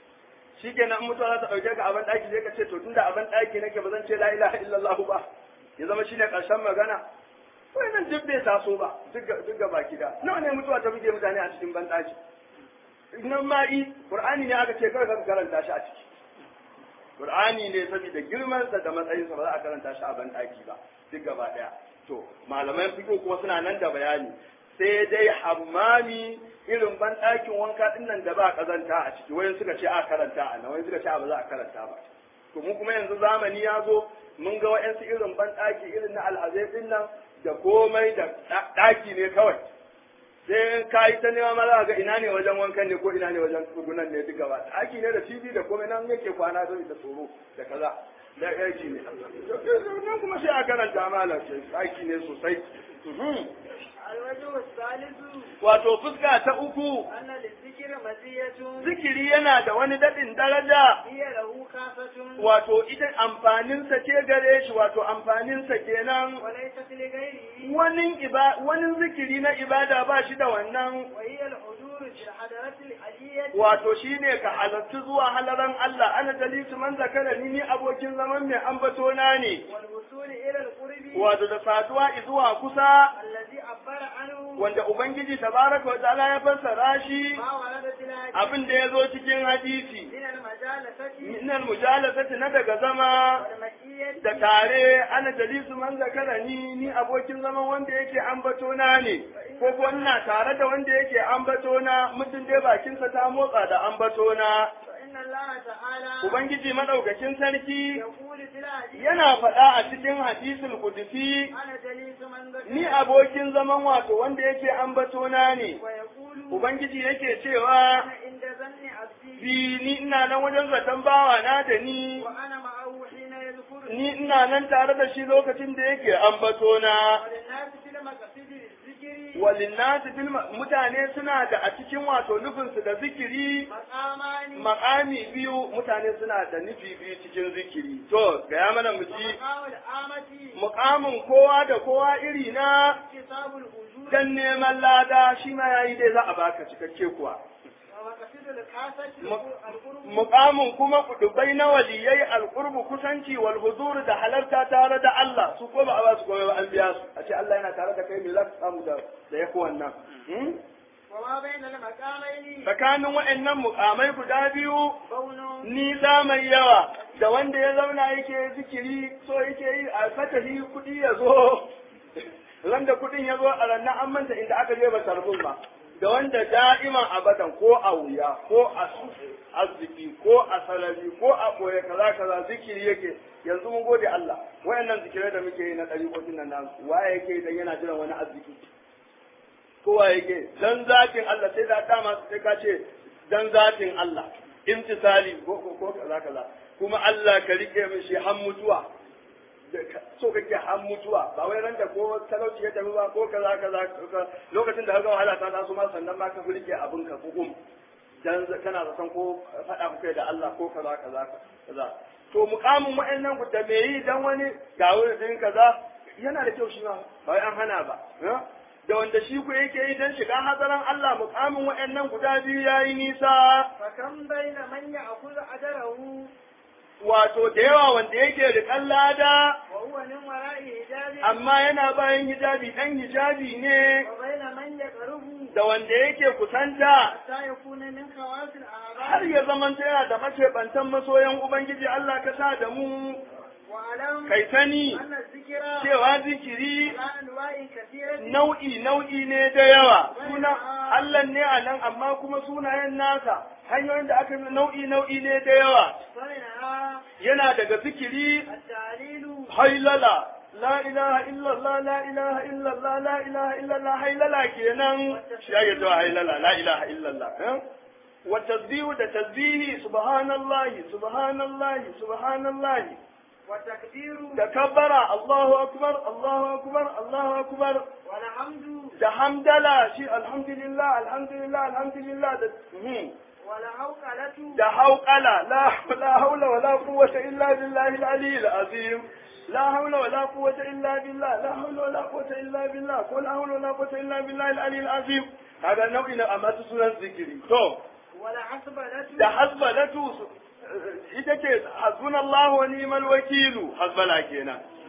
shi kenan in mutuwa za ta ɗauke ka a ban ɗaki zai ka ce to tunda a ban ɗaki nake ba zan ce la ilaha illallah ba ya zama shine karshen magana wannan duk bai taso ba duk ga baki da nawa ne mutuwa ta buge mutane a cikin banɗaki nan ma'i qur'ani ne aka ce kawai ka karanta shi a ciki qur'ani ne saboda girman sa da matsayin sa ba za a karanta shi a banɗaki ba duk gaba daya to malaman fiqh kuma suna nan da bayani sai dai hammami irin banɗakin wanka din nan da ba kazanta a ciki wayan suka ce a karanta a nan wayan suka ce a ba za a karanta ba to mu kuma yanzu zamani ya zo mun ga wa'yansu irin banɗaki irin na alhazai din nan da komai da ɗaki ne kawai sai ka yi ta nema ma za ga ina ne wajen wankan ne ko ina ne wajen tsugunan ne duka ba ɗaki ne da tv da komai nan yake kwana don da tsoro da kaza da aiki ne nan kuma sai a karanta malam ɗaki ne sosai الوجه الثالث wato fuska ta uku أن للذكر مزية zikiri yana da wani daɗin daraja هي له خاصة wato ita amfaninsa ce gare shi wato amfaninsa kenan وليست لغيره wani iba wani zikiri na ibada ba shi da wannan وهي الحضور في الحضرة العلية wato shine ka halarci zuwa halaran Allah ana dalisu man zakara ni ni abokin zaman mai ambato na ne والوصول إلى القرب wato da saduwa zuwa kusa الذي عبر عنه wanda ubangiji tabaraka wa ta'ala ya fassara shi ما ورد في الحديث abin da ya zo cikin hadisi من المجالسة minal mujalasati na daga zama والمكية da tare ana dalisu man zakara ni ni abokin zaman wanda yake ambato na ne ko ko ina tare da wanda yake ambato na mutum dai bakinsa ta motsa da ambato na فإن الله تعالى ubangiji madaukakin sarki يقول في الحديث yana faɗa a cikin hadisul kudusi أنا جليس من ذكر ni abokin zaman wato wanda yake ambato na ne ويقول ubangiji yake cewa أنا عند ظن عبدي bi ni ina nan wajen zaton bawa na da ni وأنا معه حين يذكرني ni ina nan tare da shi lokacin da yake ambato na وللناس في المقاصد الذكر walinnasi fil ma- mutane suna da a cikin wato nufinsu da zikiri مقامان makami biyu mutane suna da nufi biyu cikin zikiri to gaya mana mu ji ومقام الآمة mukamin kowa da kowa iri na اكتساب الوجود dan neman lada shi ma yayi dai za a baka cikakke kuwa ومقاصد الخاصة مق- القرب mukamin kuma kudubai na waliyai alqurbu kusanci wal huzur da halarta tare da Allah su ko ba a ba su komai ba an biya su a ce Allah yana tare da kai me za ka samu da da yafi wannan hmm? وما بين المقامين tsakanin waɗannan mukamai guda biyu بون nisa mai yawa da wanda ya zauna yake zikiri so yake yi a fatahi kuɗi ya zo wanda kuɗin ya zo a rannan an manta inda aka je ba sarbin ba da wanda da'iman abadan ko a wuya ko a arziki ko a salari ko a koya kaza kaza zikiri yake yanzu mun gode Allah wayannan zikirai da muke yi na ɗari nan nan waye yake idan yana jiran wani arziki kowa yake dan zatin Allah sai da dama sai ka ce dan zatin Allah imtisali ko ko ko kaza kaza kuma Allah ka rike min shi har mutuwa Da ka- so kake har mutuwa ba wai ranta ko talauci ya tafi ba ko kaza kaza kaza. lokacin da kaga wahala ta taso ma sannan ma ka rike abin ka hukum dan za- kana zaton ko faɗa kuka da Allah ko kaza kaza kaza to mukamin wa'annan ku da me yi dan wani ga wurin kaza yana da kyau shi ma ba wai an hana ba eh? da wanda shi ku yake yi dan shiga hazaran Allah mukamin wa'annan guda biyu yayi nisa فكم بين من يأخذ أجره wato da yawa wanda yake riƙan lada وهو من وراء حجاب amma yana bayan hijabi ɗan hijabi ne وبين من يقرب da wanda yake kusanta حتى يكون من خواص har الأعراض ya zamanta yana da macebantan masoyan Ubangiji Allah ka sa da mu وأعلم kai sani أن الذكر cewa zikiri على أنواع كثيرة nau'i nau'i ne da yawa suna Allah ne a nan amma kuma sunayen nasa hanyoyin da aka yi nau'i nau'i ne da yawa ومنها yana daga zikiri التعليل hailala la ilaha illallah la ilaha illallah la ilaha illallah hailala kenan shi ya zuwa hailala la ilaha illallah eh? wa tasbihu da tasbihi subhanallahi subhanallahi subhanallahi والتكبير da kabbara Allahu akbar Allahu akbar Allahu akbar والحمد da hamdala shi alhamdulillah alhamdulillah alhamdulillah da mhm. والهوقلة da hauƙala la la haula wala quwwata illa billahi al-ali al-azim la haula wala quwwata illa billah la haula wala quwwata illa billah ko la haula wala quwwata illa billahi al-ali al-azim kaga nau'i na amma su sunan zikiri to والحسبلة da hasbalatu su- ita ce hasbunallahu wa ni'mal wakilu hasbala kenan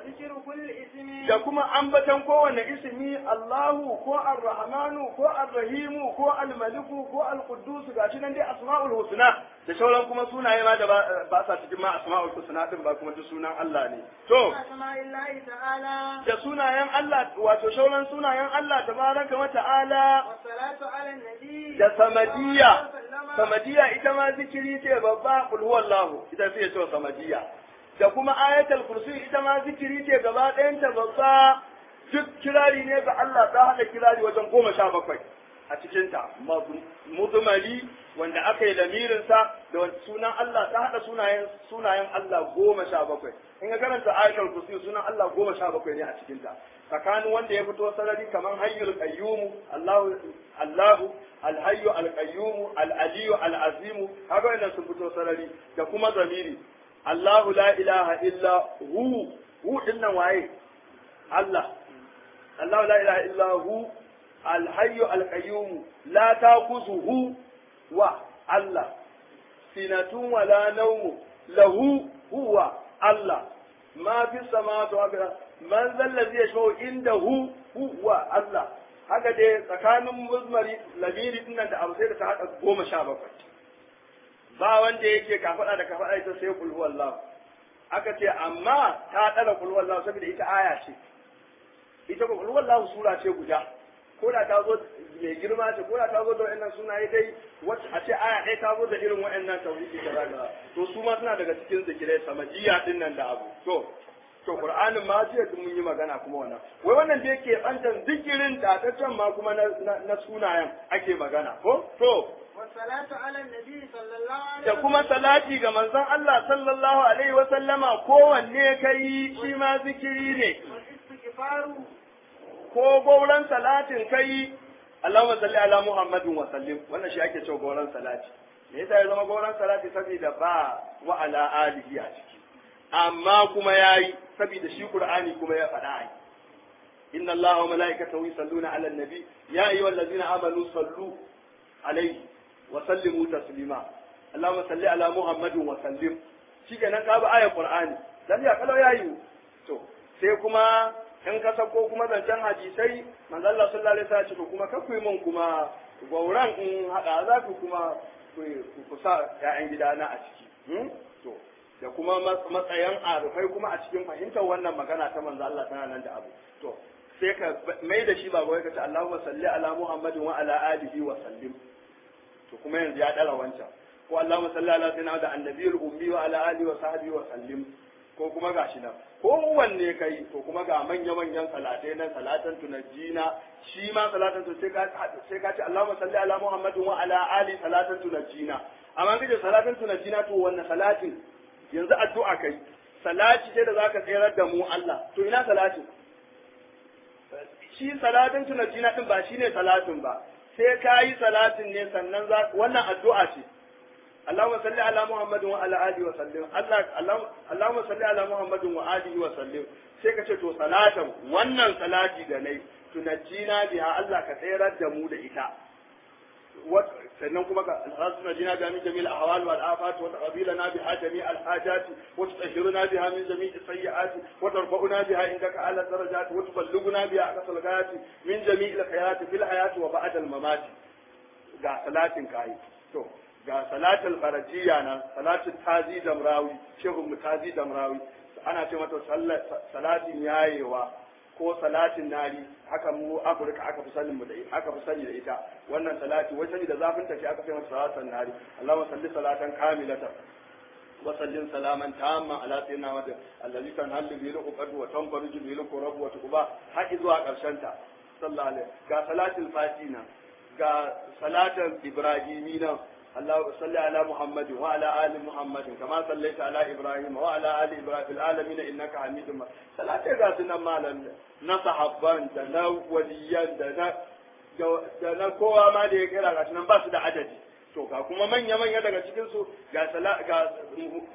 وذكر كل اسم da kuma ambatan kowane ismi Allahu ko Ar-Rahmanu ko Ar-Rahimu ko Al-Maliku ko Al-Quddus gashi nan dai Asma'ul Husna da sauran kuma sunaye ma da ba ba sa cikin ma Asma'ul Husna din ba kuma duk sunan Allah ne to أسماء الله تعالى da sunayen Allah wato sauran sunayen Allah tabaraka wa ta'ala والصلاة على النبي da samadiyya صلى الله عليه وسلم. samadiyya ita ma zikiri ce babba kul huwallahu ita sai ce samadiyya da kuma ayatul kursi ita ma zikiri ce gaba ɗayan ta babba duk kirari ne ga Allah ta hada kirari wajen goma sha bakwai a cikin ta mudmali wanda aka yi lamirin sa da wani sunan Allah ta hada sunayen sunayen Allah goma sha bakwai in ka karanta ayatul kursi sunan Allah goma sha bakwai ne a cikin ta tsakanin wanda ya fito sarari kamar hayyul qayyum Allahu Allahu alhayyu alqayyum alaliyu alazimu haka wannan sun fito sarari da kuma zamiri Allahu la ilaha illa hu hu dinnan waye Allah Allahu la ilaha illa hu alhayyu alqayyum la takuzuhu wa Allah sinatun wala nawmu lahu huwa Allah ma fi samawati wa fil man zal ladhi yashfa'u indahu huwa Allah haka dai tsakanin muzmari lamiri dinnan da abu sai da ta hada goma sha bakwai ba wanda yake kafaɗa da kafaɗa ita sai kul huwallahu aka ce amma ta ɗara kul huwallahu saboda ita aya ce ita kul huwallahu sura ce guda ko da ta zo mai girma ce ko da ta zo da wa'annan sunaye dai wacce a ce aya ɗaya ta zo da irin wa'annan tauhidi da zaga to su ma suna daga cikin zikirai samajiya din nan da abu to to qur'anin ma jiya mun yi magana kuma wannan wai wannan da yake bantan zikirin da ta can ma kuma na, na sunayen ake magana ko to والصلاة على النبي صلى الله عليه da kuma salati ga manzon Allah sallallahu alaihi wa sallama kowanne kai shi ma zikiri ne والاستغفار ko gauran salatin kai Allahumma salli ala Muhammadin wa sallim wannan shi ake cewa gauran salati me yasa ya zama gauran salati saboda ba wa ala alihi a ciki amma kuma yayi saboda shi Qur'ani kuma ya faɗa ai inna Allaha wa malaikatahu yusalluna ala nabi ya ayyuhallazina amanu sallu alaihi wa sallimu taslima Allahumma salli ala Muhammadin wa sallim shikenan ka bi ayar Qur'ani dan ya kalau yayi to sai kuma in ka sako kuma zancen hadisai manzo Allah sallallahu alaihi wasallam ce kuma ka kuyi mun kuma gauran in hada za ku kuma ku ku sa ƴaƴan gidana a ciki hmm? to da kuma matsayin arufai kuma a cikin fahimtar wannan magana ta manzo Allah tana nan da abu to sai ka mai da shi ba wai ka ce Allahumma salli ala Muhammadin wa ala alihi wa sallim to kuma yanzu ya dara wancan ko Allahumma salli ala sayyidina da annabiyul ummi wa ala alihi wa sahbihi wa sallim ko kuma gashi nan ko wanne kai to kuma ga manya manyan salatai nan salatan tunajjina shi ma salatan to sai ka sai ka ce Allahumma salli ala Muhammadin wa ala ali salatan tunajjina amma kace salatan tunajjina to wannan salatin yanzu addu'a kai salati ce da zaka tsayar da mu Allah to ina salatin shi salatin tunajjina din ba shine salatin ba sai ka yi salatin ne sannan za wannan addu'a ce Allahumma salli ala Muhammadin wa ala alihi wa sallim Allah Allahumma salli ala Muhammadin wa alihi wa sallim sai ka ce to salatan wannan salati da nayi tunajjina biha Allah ka tsayar da mu da ita sannan kuma ka alhasuna jina biha min jami'il ahwal wal afat wa taqabilana biha jami' al hajat wa tutahhiruna biha min jami' sayyi'at wa tarfa'una biha indaka ala darajat wa tuballighuna biha aqsal ghayat min jami' al khayrat fil hayat wa ba'da al mamat ga salatin kai to ga salatul farajiyya nan salatul tazi damrawi shehu mutazi damrawi ana ce mata salatin yayewa ko salatin nari haka mu afirka aka fi sanin mu da ita aka fi sani da ita wannan salati wai sani da zafin tafi aka fi mata salatan nari Allahumma salli salatan kamilatan wa sallim salaman tamma ala sayyidina wa allazi tanhallu bihi al-uqad wa tanfaruju bihi al-qurab wa tuqba har zuwa karshen ta sallallahu alaihi ga salatul fatina ga salatan ibrahimina اللهم صل على محمد وعلى ال محمد كما صليت على ابراهيم وعلى ال ابراهيم في العالمين انك حميد مجيد صلاه ga sunan malam na sahabban da na waliyan da na da na kowa ma da ya kira ga sunan ba su da adadi to ga kuma manya manya daga cikin su ga ga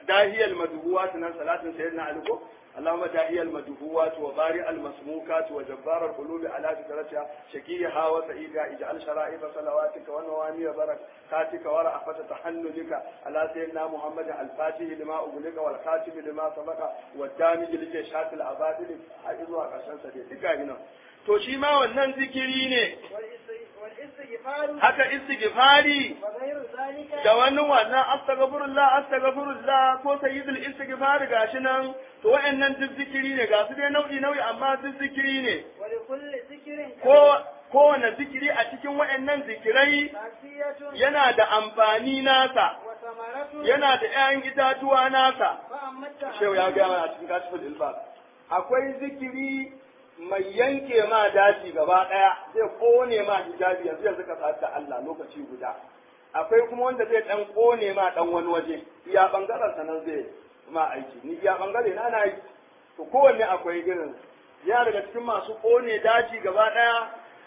dahiyal madhuwat nan salatin sayyidina ali ko اللهم داعي المدهوات وبارئ المسموكات وجبار القلوب على فكرتها شكيها وسعيدها اجعل شرائط صلواتك ونوامي بركاتك ورأفة تحنجك على سيدنا محمد الفاتح لما أغلق والخاتم لما سبق والدامج لجيشات الأباطل حيثوا عشان سديد هنا to shi ma wannan zikiri ne والاستغفار haka istighfari وغير ذلك da wani wannan astaghfirullah astaghfirullah ko sayyidul istighfar gashi nan to wayannan duk zikiri ne ga su dai nau'i nau'i amma duk zikiri ne ولكل ذكر ko kowane zikiri a cikin wayannan zikirai خاصية yana da amfani nasa وثمرة yana da 'ya'yan itatuwa nasa فأما التعبير shehu ya gaya mana a cikin kashifin ilbas akwai zikiri mai yanke ma daji gaba daya zai kone ma hijabi yanzu yanzu ka sa'ad da Allah lokaci guda akwai kuma wanda zai dan kone ma dan wani waje iya bangaren sanan zai ma aiki ni iya bangare na na yi to kowanne akwai irin ya daga cikin masu kone daji gaba daya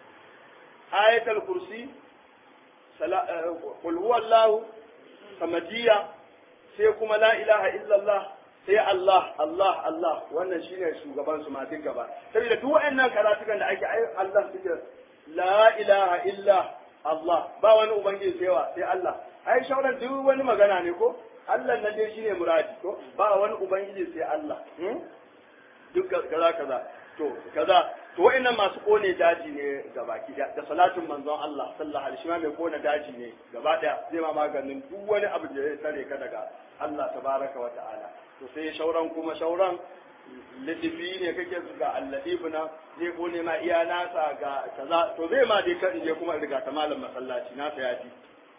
ayatul kursi sala- eh, qul huwallahu samadiyya sai kuma la ilaha illallah sai Allah Allah Allah wannan shine shugaban su ma duk gaba saboda duk waɗannan karatukan da ake ai Allah suke la ilaha illa Allah ba wani ubangiji sai wa sai Allah ai shauran duk wani magana ne ko Allah nan dai shine muradi ko ba wani ubangiji sai Allah hmm? duk kaza kaza to kaza to wa'annan masu kone daji ne gaba ki da salatin manzon Allah sallallahu alaihi wasallam mai kone daji ne gaba daya zai ma maganin duk wani abu da ya tare ka daga Allah tabaraka wa ta'ala to sai shauran kuma shauran lidifi ne kake ga alladibuna zai kone ma iya nasa ga kaza to zai ma dai kan je kuma riga ta malam masallaci nasa ya fi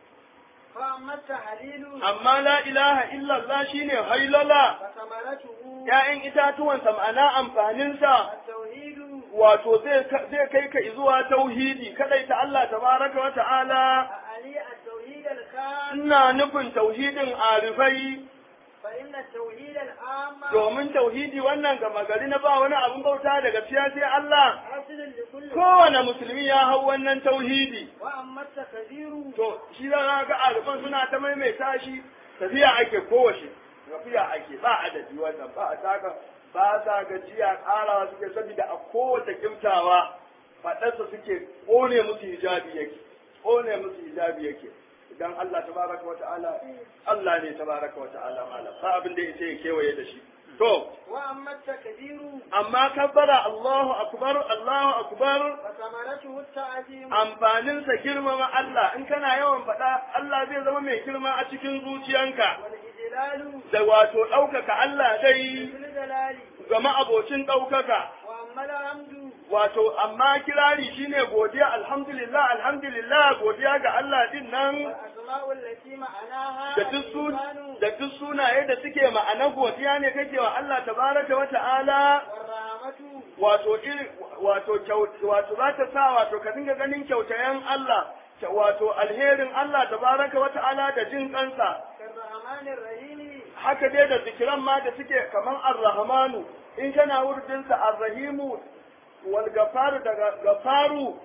فأما التحليل amma la ilaha illallah shine hailala فثمرته ‘ya'yan itatuwansa ma'ana amfaninsa التوحيد wato zai zai kai ka zuwa tauhidi kadai ta Allah tabaraka wa ta'ala أعني التوحيد الخاص ina nufin tauhidin arifai فإن التوحيد العام domin tauhidi wannan gama gari na ba wani abin bauta daga gaskiya sai Allah حاصل لكل kowane musulmi ya hau wannan tauhidi وأما التكبير to shi za ga arifan suna ta maimaita shi tafiya ake kowace tafiya ake ba adadi wannan ba a taka ba sa gajiya karawa suke saboda a kowace kimtawa faɗarsa suke ƙone musu hijabi yake ƙone musu hijabi yake idan Allah tabaraka wa ta'ala Allah ne tabaraka wa ta'ala malam ba abin da yake ya kewaye da shi to وأما التكبير amma kabbara Allahu akbar Allahu akbar فثمرته التعظيم amfaninsa girmama Allah in kana yawan faɗa Allah zai zama mai girma a cikin zuciyanka والإجلال da wato ɗaukaka Allah dai في الجلال ga ma'abocin ɗaukaka وأما الحمد wato amma kirari shine godiya alhamdulillah alhamdulillah godiya ga Allah din nan والأسماء التي معناها da duk sun الإيمان da duk sunaye da suke ma'ana godiya ne kake wa Allah tabaraka wa ta'ala والرحمة wato iri wato kyau wato za ta sa wato ka dinga ganin kyautayen Allah wato alherin Allah tabaraka wa ta'ala da jin kansa كالرحمن الرحيم haka dai da zikiran ma da suke kaman ar-rahmanu in kana wurdinsa ar-rahimu wal gafaru daga gafaru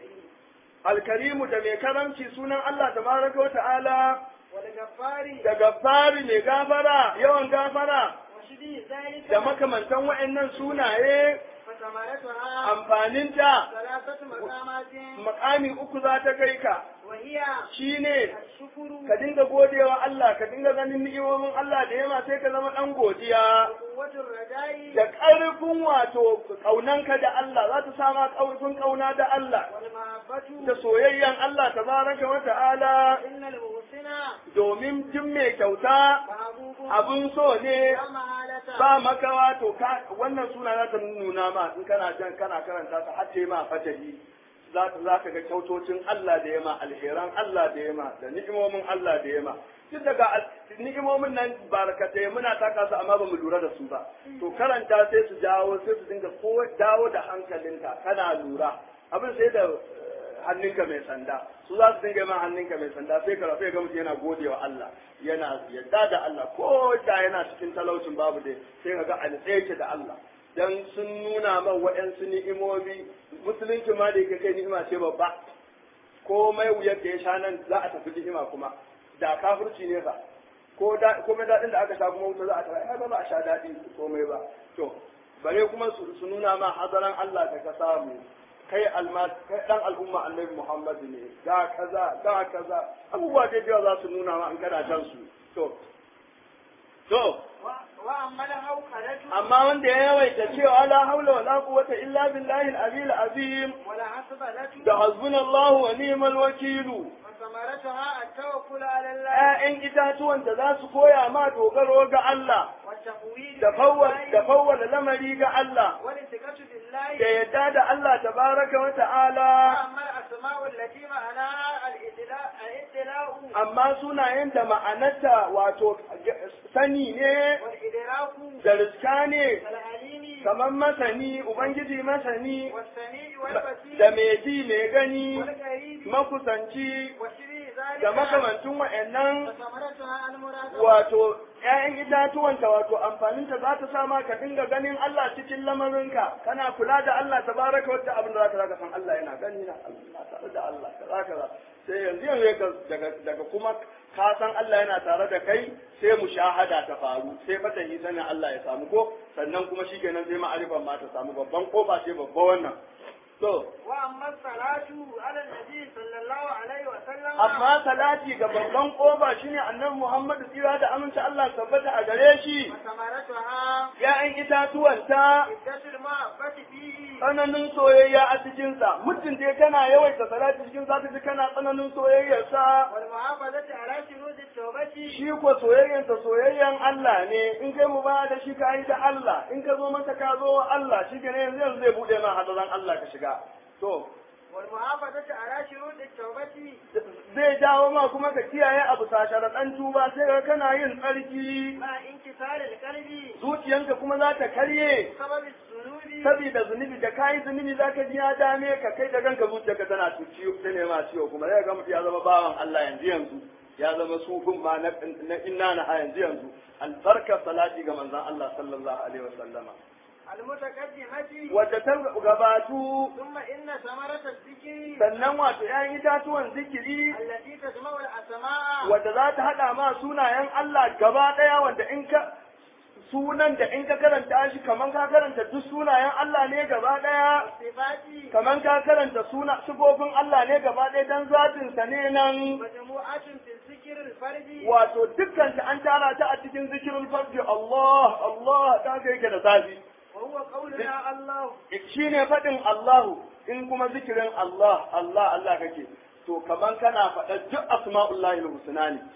al-karimu da mai karamci sunan Allah tabaraka wa ta'ala والغفار da gafari mai gafara yawan gafara وشبه ذلك da makamantan wa'annan sunaye فثمرتها amfaninta ثلاثة مقامات makami uku za ta kai ka وهي shine الشكر ka dinga godewa Allah ka dinga ganin ni'imomin Allah da yama sai ka zama dan godiya وقوة الرجاء da ƙarfin wato ƙaunanka da Allah za ta sama ƙarfin ƙauna da Allah والمحبة da soyayyan Allah tabaraka wa ta'ala إن المحسن domin jin mai kyauta محبوب abin so ne لا محالة ba makawa to ka wannan suna za ta nuna ma in kana jan kana karanta ta har ta yi ma fatahi za ta za ka ga kyautocin Allah da yama alheran Allah da yama da ni'imomin Allah da yama duk daga al- ni'imomin nan barkatai muna taka su amma ba mu lura da su ba to karanta sai su jawo sai su dinga ko dawo da hankalinka kana lura abin sai da eh, hannunka mai sanda su za su dinga ma hannunka mai sanda sai ka rafe ga mutum yana gode wa Allah yana yadda da Allah ko da yana cikin talaucin babu dai sai ka ga alƙaike da Allah dan sun nuna man waɗansu ni'imomi musulunci ma da yake kai ni'ima ce babba komai wuyar da ya sha nan za a tafi ni'ima kuma da kafirci ne fa ko da komai daɗin da aka sha kuma wuta za a tara ai ba za a sha daɗi komai ba to bare kuma su su nuna ma hadaran Allah da ka samu kai alma kai dan al'umma annabi Muhammad ne ga kaza ga kaza abubuwa da yawa za su nuna ma in kana jan su to to وأما الهوكلة amma wanda ya yawaita cewa la haula wala quwwata illa billahi al-aliyyil azim والحسبلة da hasbunallahu wa ni'mal wakilu وثمرتها التوكل على الله ‘ya'yan itatuwan da za su koya ma dogaro ga Allah, والتفويض da fawwal- بالله da fawwala lamari ga Allah, والالتقاط da بالله yadda da Allah tabaraka wa ta'ala, وأما الأسماء التي معناها الإدلاء الإدلاء amma sunayen da ma'anarta wato sani ne والإدراك da riska ne, كالعليم kamar masani, Ubangiji masani, والسميع da والبصير mai ji mai gani, والقريب makusanci, وشبه ذلك da makamantun wa'yannan فثمرتها المراد wato ‘ya'yan itatuwanta wato amfaninta za ta sama ka dinga ganin Allah cikin lamarinka kana kula da Allah ta baraka wata abin da za ka zaka san Allah yana gani na Allah tare da Allah kaza kaza sai yanzu yanzu ka daga daga kuma ka san Allah yana tare da kai sai mushahada ta faru sai fatahi sanin Allah ya samu ko sannan kuma shikenan sai ma'arifan ma ta samu babban kofa ce babba wannan to وأما الصلاة على النبي صلى الله عليه وسلم amma salati ga babban kofa shine annabi Muhammad tsira da aminci Allah tabbata a gare shi وثمرتها ‘ya'yan itatuwanta شدة المحبة فيه tsananin soyayya a cikinsa, mutum dai kana yawaita salati cikin za ta ji kana tsananin soyayyarsa, والمحافظة على شروط التوبة shi ko soyayyarsa soyayyan Allah ne, in kai mu ba da shi ka yi da Allah, in ka zo masa ka zo wa Allah, shi ke yanzu yanzu zai buɗe ma hadaran Allah ka shiga. To, والمحافظة على شروط التوبة zai jawo ma kuma ka kiyaye abu sa sharaɗan tuba sai ka kana yin tsarki, مع انكسار القلب zuciyanka kuma za ta karye. بسبب الذنوب saboda zunubi da kayi zunubi za ka ji ya dame ka kai da kanka zuciyarka tana ciwo ta nema ciwo kuma zai ga mutum ya zama bawan Allah yanzu yanzu ya zama sufin ma na na inna na yanzu yanzu albarkar salati ga manzon Allah sallallahu alaihi wasallama المتقدمة wadda ta gabatu ثم إن ثمرة الذكر sannan wato ‘ya'yan itatuwan zikiri التي تجمع الأسماء wadda za ta haɗa ma sunayen Allah gaba ɗaya wanda in ka sunan da in ka karanta shi kaman ka karanta duk sunayen Allah ne gaba ɗaya والصفات kaman ka karanta suna sifofin Allah ne gaba ɗaya dan zatin sa ne nan مجموعة في الذكر الفردي wato dukkan ta an tara ta a cikin zikirul fardi Allah Allah ta ga yake da zafi وهو قولنا الله shine faɗin Allahu in kuma zikirin Allah Allah Allah kake to kaman kana faɗa duk asma'ullahi husna ne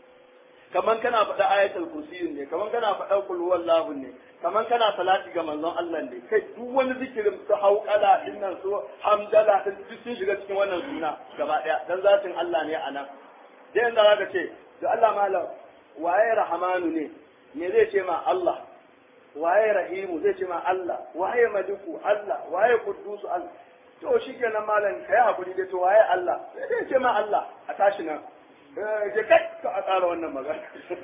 kaman kana faɗa ayatul kursi ne kaman kana faɗa qul huwallahu ne kaman kana salati ga manzon Allah ne kai duk wani zikirin su hauƙala din nan su hamdala din duk sun shiga cikin wannan suna gaba ɗaya dan zatin Allah ne a nan dai yanzu zaka ce to Allah malam waye rahamanu ne me zai ce ma Allah waye rahimu zai ce ma Allah waye maliku Allah waye qudusu Allah to shikenan malam kai hakuri dai to waye Allah zai ce ma Allah a tashi nan eh je kai ka a tsara wannan magana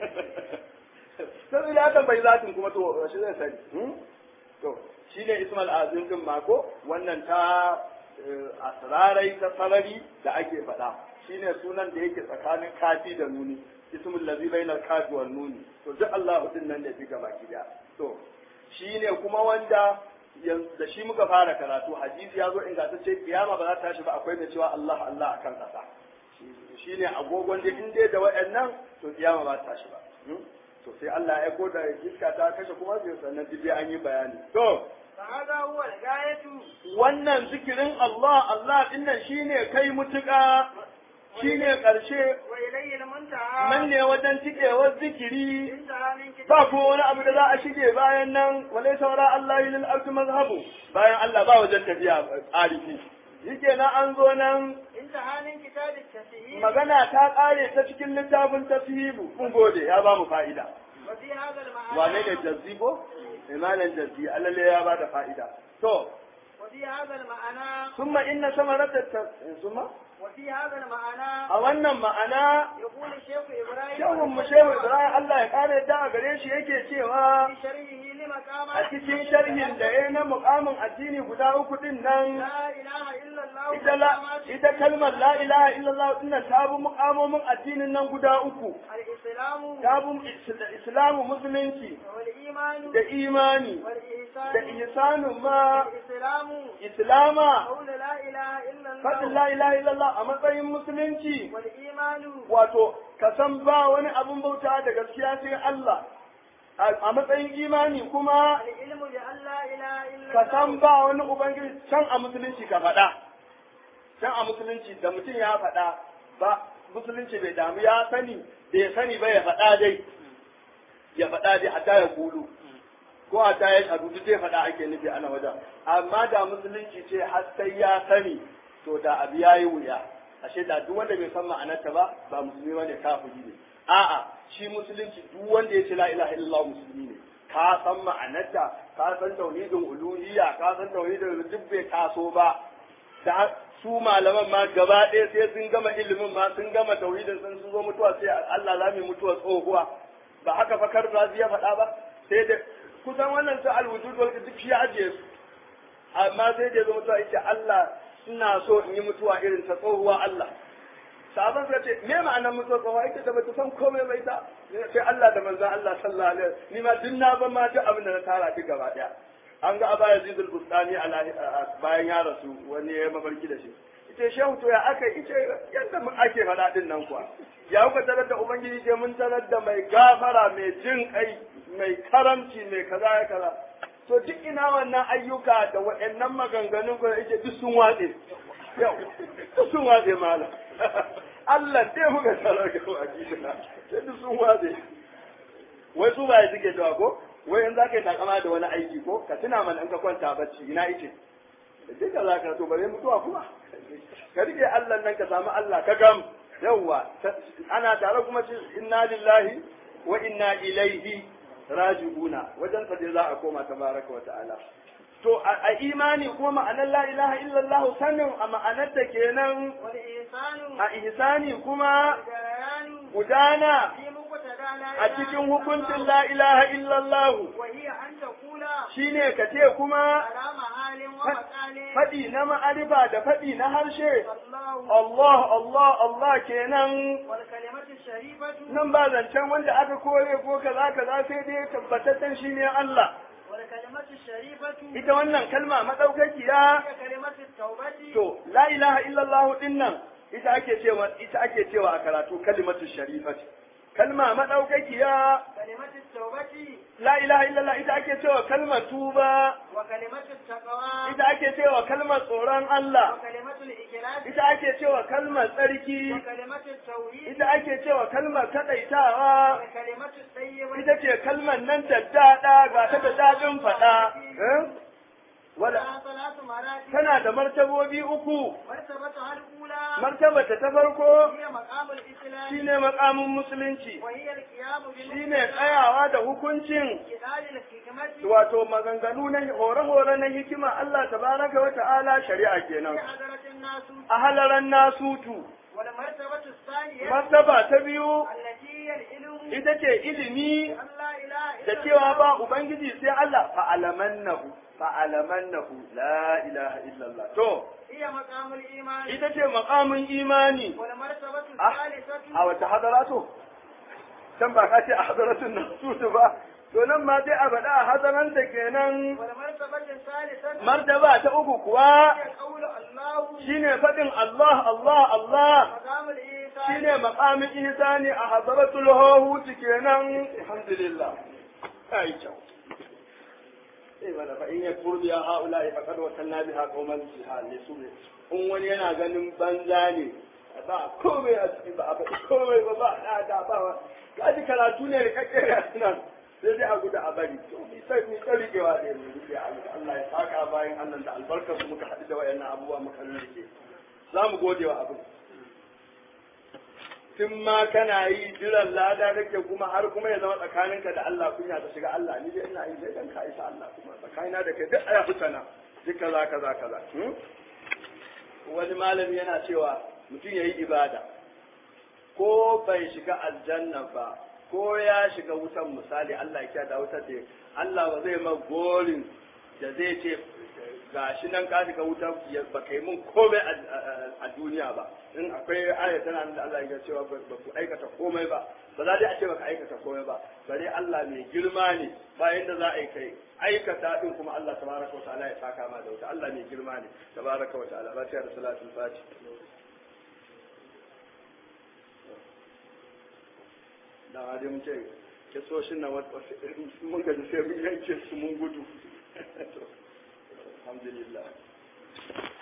sai da haka bai zatin kuma to shi zai sani hmm? to shine Ismail Azim din mako wannan ta eh, asrarai ta sarari da ake faɗa shine sunan da yake tsakanin kafi da nuni ismul ladhi bainal kafi wan nuni to duk Allah din nan da diga baki da to shine kuma wanda yanzu da shi muka fara karatu hadisi ya zo ingantacce kiyama ba za ta tashi ba akwai mai cewa Allah Allah akan kasa shine agogon da in dai da wayannan to kiyama ba ta tashi ba Hmm? to sai Allah ya aiko da iska ta kashe kuma sai sannan duk dai an yi bayani to فهذا هو الغاية wannan zikirin Allah Allah din nan shine kai mutuka shine karshe وإليه المنتهى nan ne wajen cikewar zikiri انتهى من كتاب ba ko wani abu da za a shige bayan nan walai saura Allah lil ardi mazhabu bayan Allah ba wajen tafiya arifi yake na an zo nan انتهى من كتاب التسهيل magana ta kare ta cikin littafin tafhimu kun gode ya ba mu fa'ida وفي هذا المعنى wane ne jazzi ko imanan jazzi alalle ya ba da fa'ida to وفي هذا المعنى summa inna samarata summa وفي هذا المعنى a wannan ma'ana يقول الشيخ إبراهيم shehun mu shehu Ibrahim Allah ya kare da a gare shi yake cewa في شرحه المقامات a cikin sharhin da ya na mukamin addini guda uku din nan لا إله إلا الله ita la ita kalmar la ilaha illallah din nan ta bi mukamomin addinin nan guda uku الإسلام ta bi is- islamu musulunci والإيمان da imani da والإحسان ihsanin ma الإسلام islama قول لا إله إلا faɗin الله la ilaha illallah a matsayin musulunci والإيمان wato ka san ba wani abin bauta da gaskiya sai Allah a a matsayin imani kuma العلم بأن لا إله إلا ka الله san ba wani ubangiji can a musulunci ka faɗa can a musulunci da mutum ya faɗa ba musulunci bai damu ya sani bai sani ba ya faɗa dai ya faɗa dai hatta ya kulu ko hatta ya shaɗu duk zai faɗa ake nufi ana wajen amma da musulunci ce har sai ya sani to da abu ya yi wuya ashe da duk wanda bai san ma'anarta ba ba musulmi bane kafiri ne a'a shi musulunci duk wanda ya ce la ilaha illallah musulmi ne ka san ma'anarta ka san tauhidin uluhiyya ka san tauhidin duk bai taso ba da su malaman ma gaba ɗaya sai sun gama ilimin ma sun gama tauhidin sun sun zo mutuwa sai Allah za mu mutuwa tsohuwa ba haka fa kar ya faɗa ba sai da kusan wannan ta alwujud wal duk shi ya ajiye su amma sai da ya zo mutuwa yace Allah suna so in yi mutuwa irin ta tsohuwa Allah sahaban suka ce me ma'anar mutuwa tsohuwa ita da bata san komai ba ita sai Allah da manzon Allah sallallahu alaihi wasallam ni ma duk na ban ma duk abin da na tara duk gaba daya an ga Aba Yazid al-Bustani bayan ya rasu wani ya mafarki da shi ita shehu to ya aka ita yadda mu ake faɗa din nan kuwa ya kuka tarar da ubangiji ce mun tarar da mai gafara mai jin kai mai karamci mai kaza ya kaza to duk ina wannan ayyuka da waɗannan maganganun ko yake duk sun watse yau duk sun watse malam Allah dai muka tarar da ubangiji na sai duk sun watse wai su ba ya suke cewa ko wai in za ka yi takama da wani aiki ko ka tuna mana in ka kwanta bacci ina ice duk da za ka to bare mutuwa kuma ka rike Allah nan ka samu Allah ka gam yawwa ana tare kuma ce inna lillahi wa inna ilaihi raji'una wajen sa dai za a koma tabaraka wa ta'ala to a imani kuma ma'anar la ilaha illallah sanin a ma'anar ta kenan والإحسان a ihsani kuma والجريان gudana في مقتضى لا a إله cikin إلا hukuncin الله. la ilaha illallah وهي أن تقول shine ka ce kuma على محال ومقال faɗi na ma'arifa da faɗi na harshe الله Allah Allah Allah kenan والكلمة الشريفة nan ba zancen wanda aka kore ko kaza kaza sai dai tabbataccen shine Allah والكلمة الشريفة ita wannan kalma madaukakiya هي كلمة التوبة to la ilaha illallah din nan ita ake cewa ita ake cewa a karatu kalimatu sharifati kalma madaukakiya كلمة التوبة la ilaha illallah ita ake cewa kalmar tuba وكلمة التقوى ita ake cewa kalmar tsoron Allah وكلمة الإخلاص ita ake cewa kalmar tsarki وكلمة التوحيد ita ake cewa kalmar kadaitawa وكلمة الطيبة ita ce kalmar nan daddada ga ta da dadin faɗa eh? wala لها ثلاث مراتب tana da martabobi uku مرتبتها الأولى martabata ta farko هي مقام الإسلام shine makamin musulunci وهي القيام shine tsayawa da hukuncin بكتاب الحكمة wato maganganu na hore-hore na hikima Allah tabaraka wa ta'ala shari'a في kenan حضرة الناس a halaran nasutu والمرتبة الثانية martaba ta biyu التي هي العلم ita ce ilimi أن لا إله da إلا cewa الله ba ubangiji sai Allah fa'alamannahu fa'alamannahu la ilaha illallah to هي مقام الإيمان ita ce makamin imani والمرتبة Ah, الثالثة a wata hadaratu can ba ka ce a hadaratun nasutu ba to nan ma sai a faɗa a hadaranta kenan والمرتبة الثالثة martaba ta uku kuwa هي قول الله shine faɗin Allah Allah Allah مقام الإيمان shine maqamin ihsani a hadaratul hawut kenan alhamdulillah ai kyau eh bala fa in yakfur bi haula faqad wasanna biha qauman jihal ne su in wani yana ganin banza ne ba komai a ciki ba ba komai ba ba da da ba kaji karatu ne da kake nan sai dai a gudu a bari to mi sai mi tsari kewa da mu rufe Allah ya saka bayan Allah da albarkar su muka haɗu da wayannan abubuwa muka rike za mu gode wa abin tun ma kana yi jiran lada kake kuma har kuma ya zama tsakaninka da Allah kunya ta shiga Allah ni dai ina yi sai dan ka isa Allah kuma tsakanina da kai duk aya fitana duk kaza kaza kaza hmm? wani malami yana cewa mutum yayi ibada ko bai shiga aljanna ba ko ya shiga wutan misali Allah ya da wutar da Allah ba zai ma gorin da zai ce ga shi nan ka shiga wuta ba kai mun komai a duniya ba in akwai aya tana da Allah ya cewa ba ku aikata komai ba ba za dai a ce baka aikata komai ba bare Allah mai girma ne bayan da za a yi kai aikata din kuma Allah tabaraka wa ta'ala ya saka ma da wuta Allah mai girma ne tabaraka wa ta'ala ba da salatul fati da hadi mun ce kisoshin nan mun ga sai mun yanke su mun gudu alhamdulillah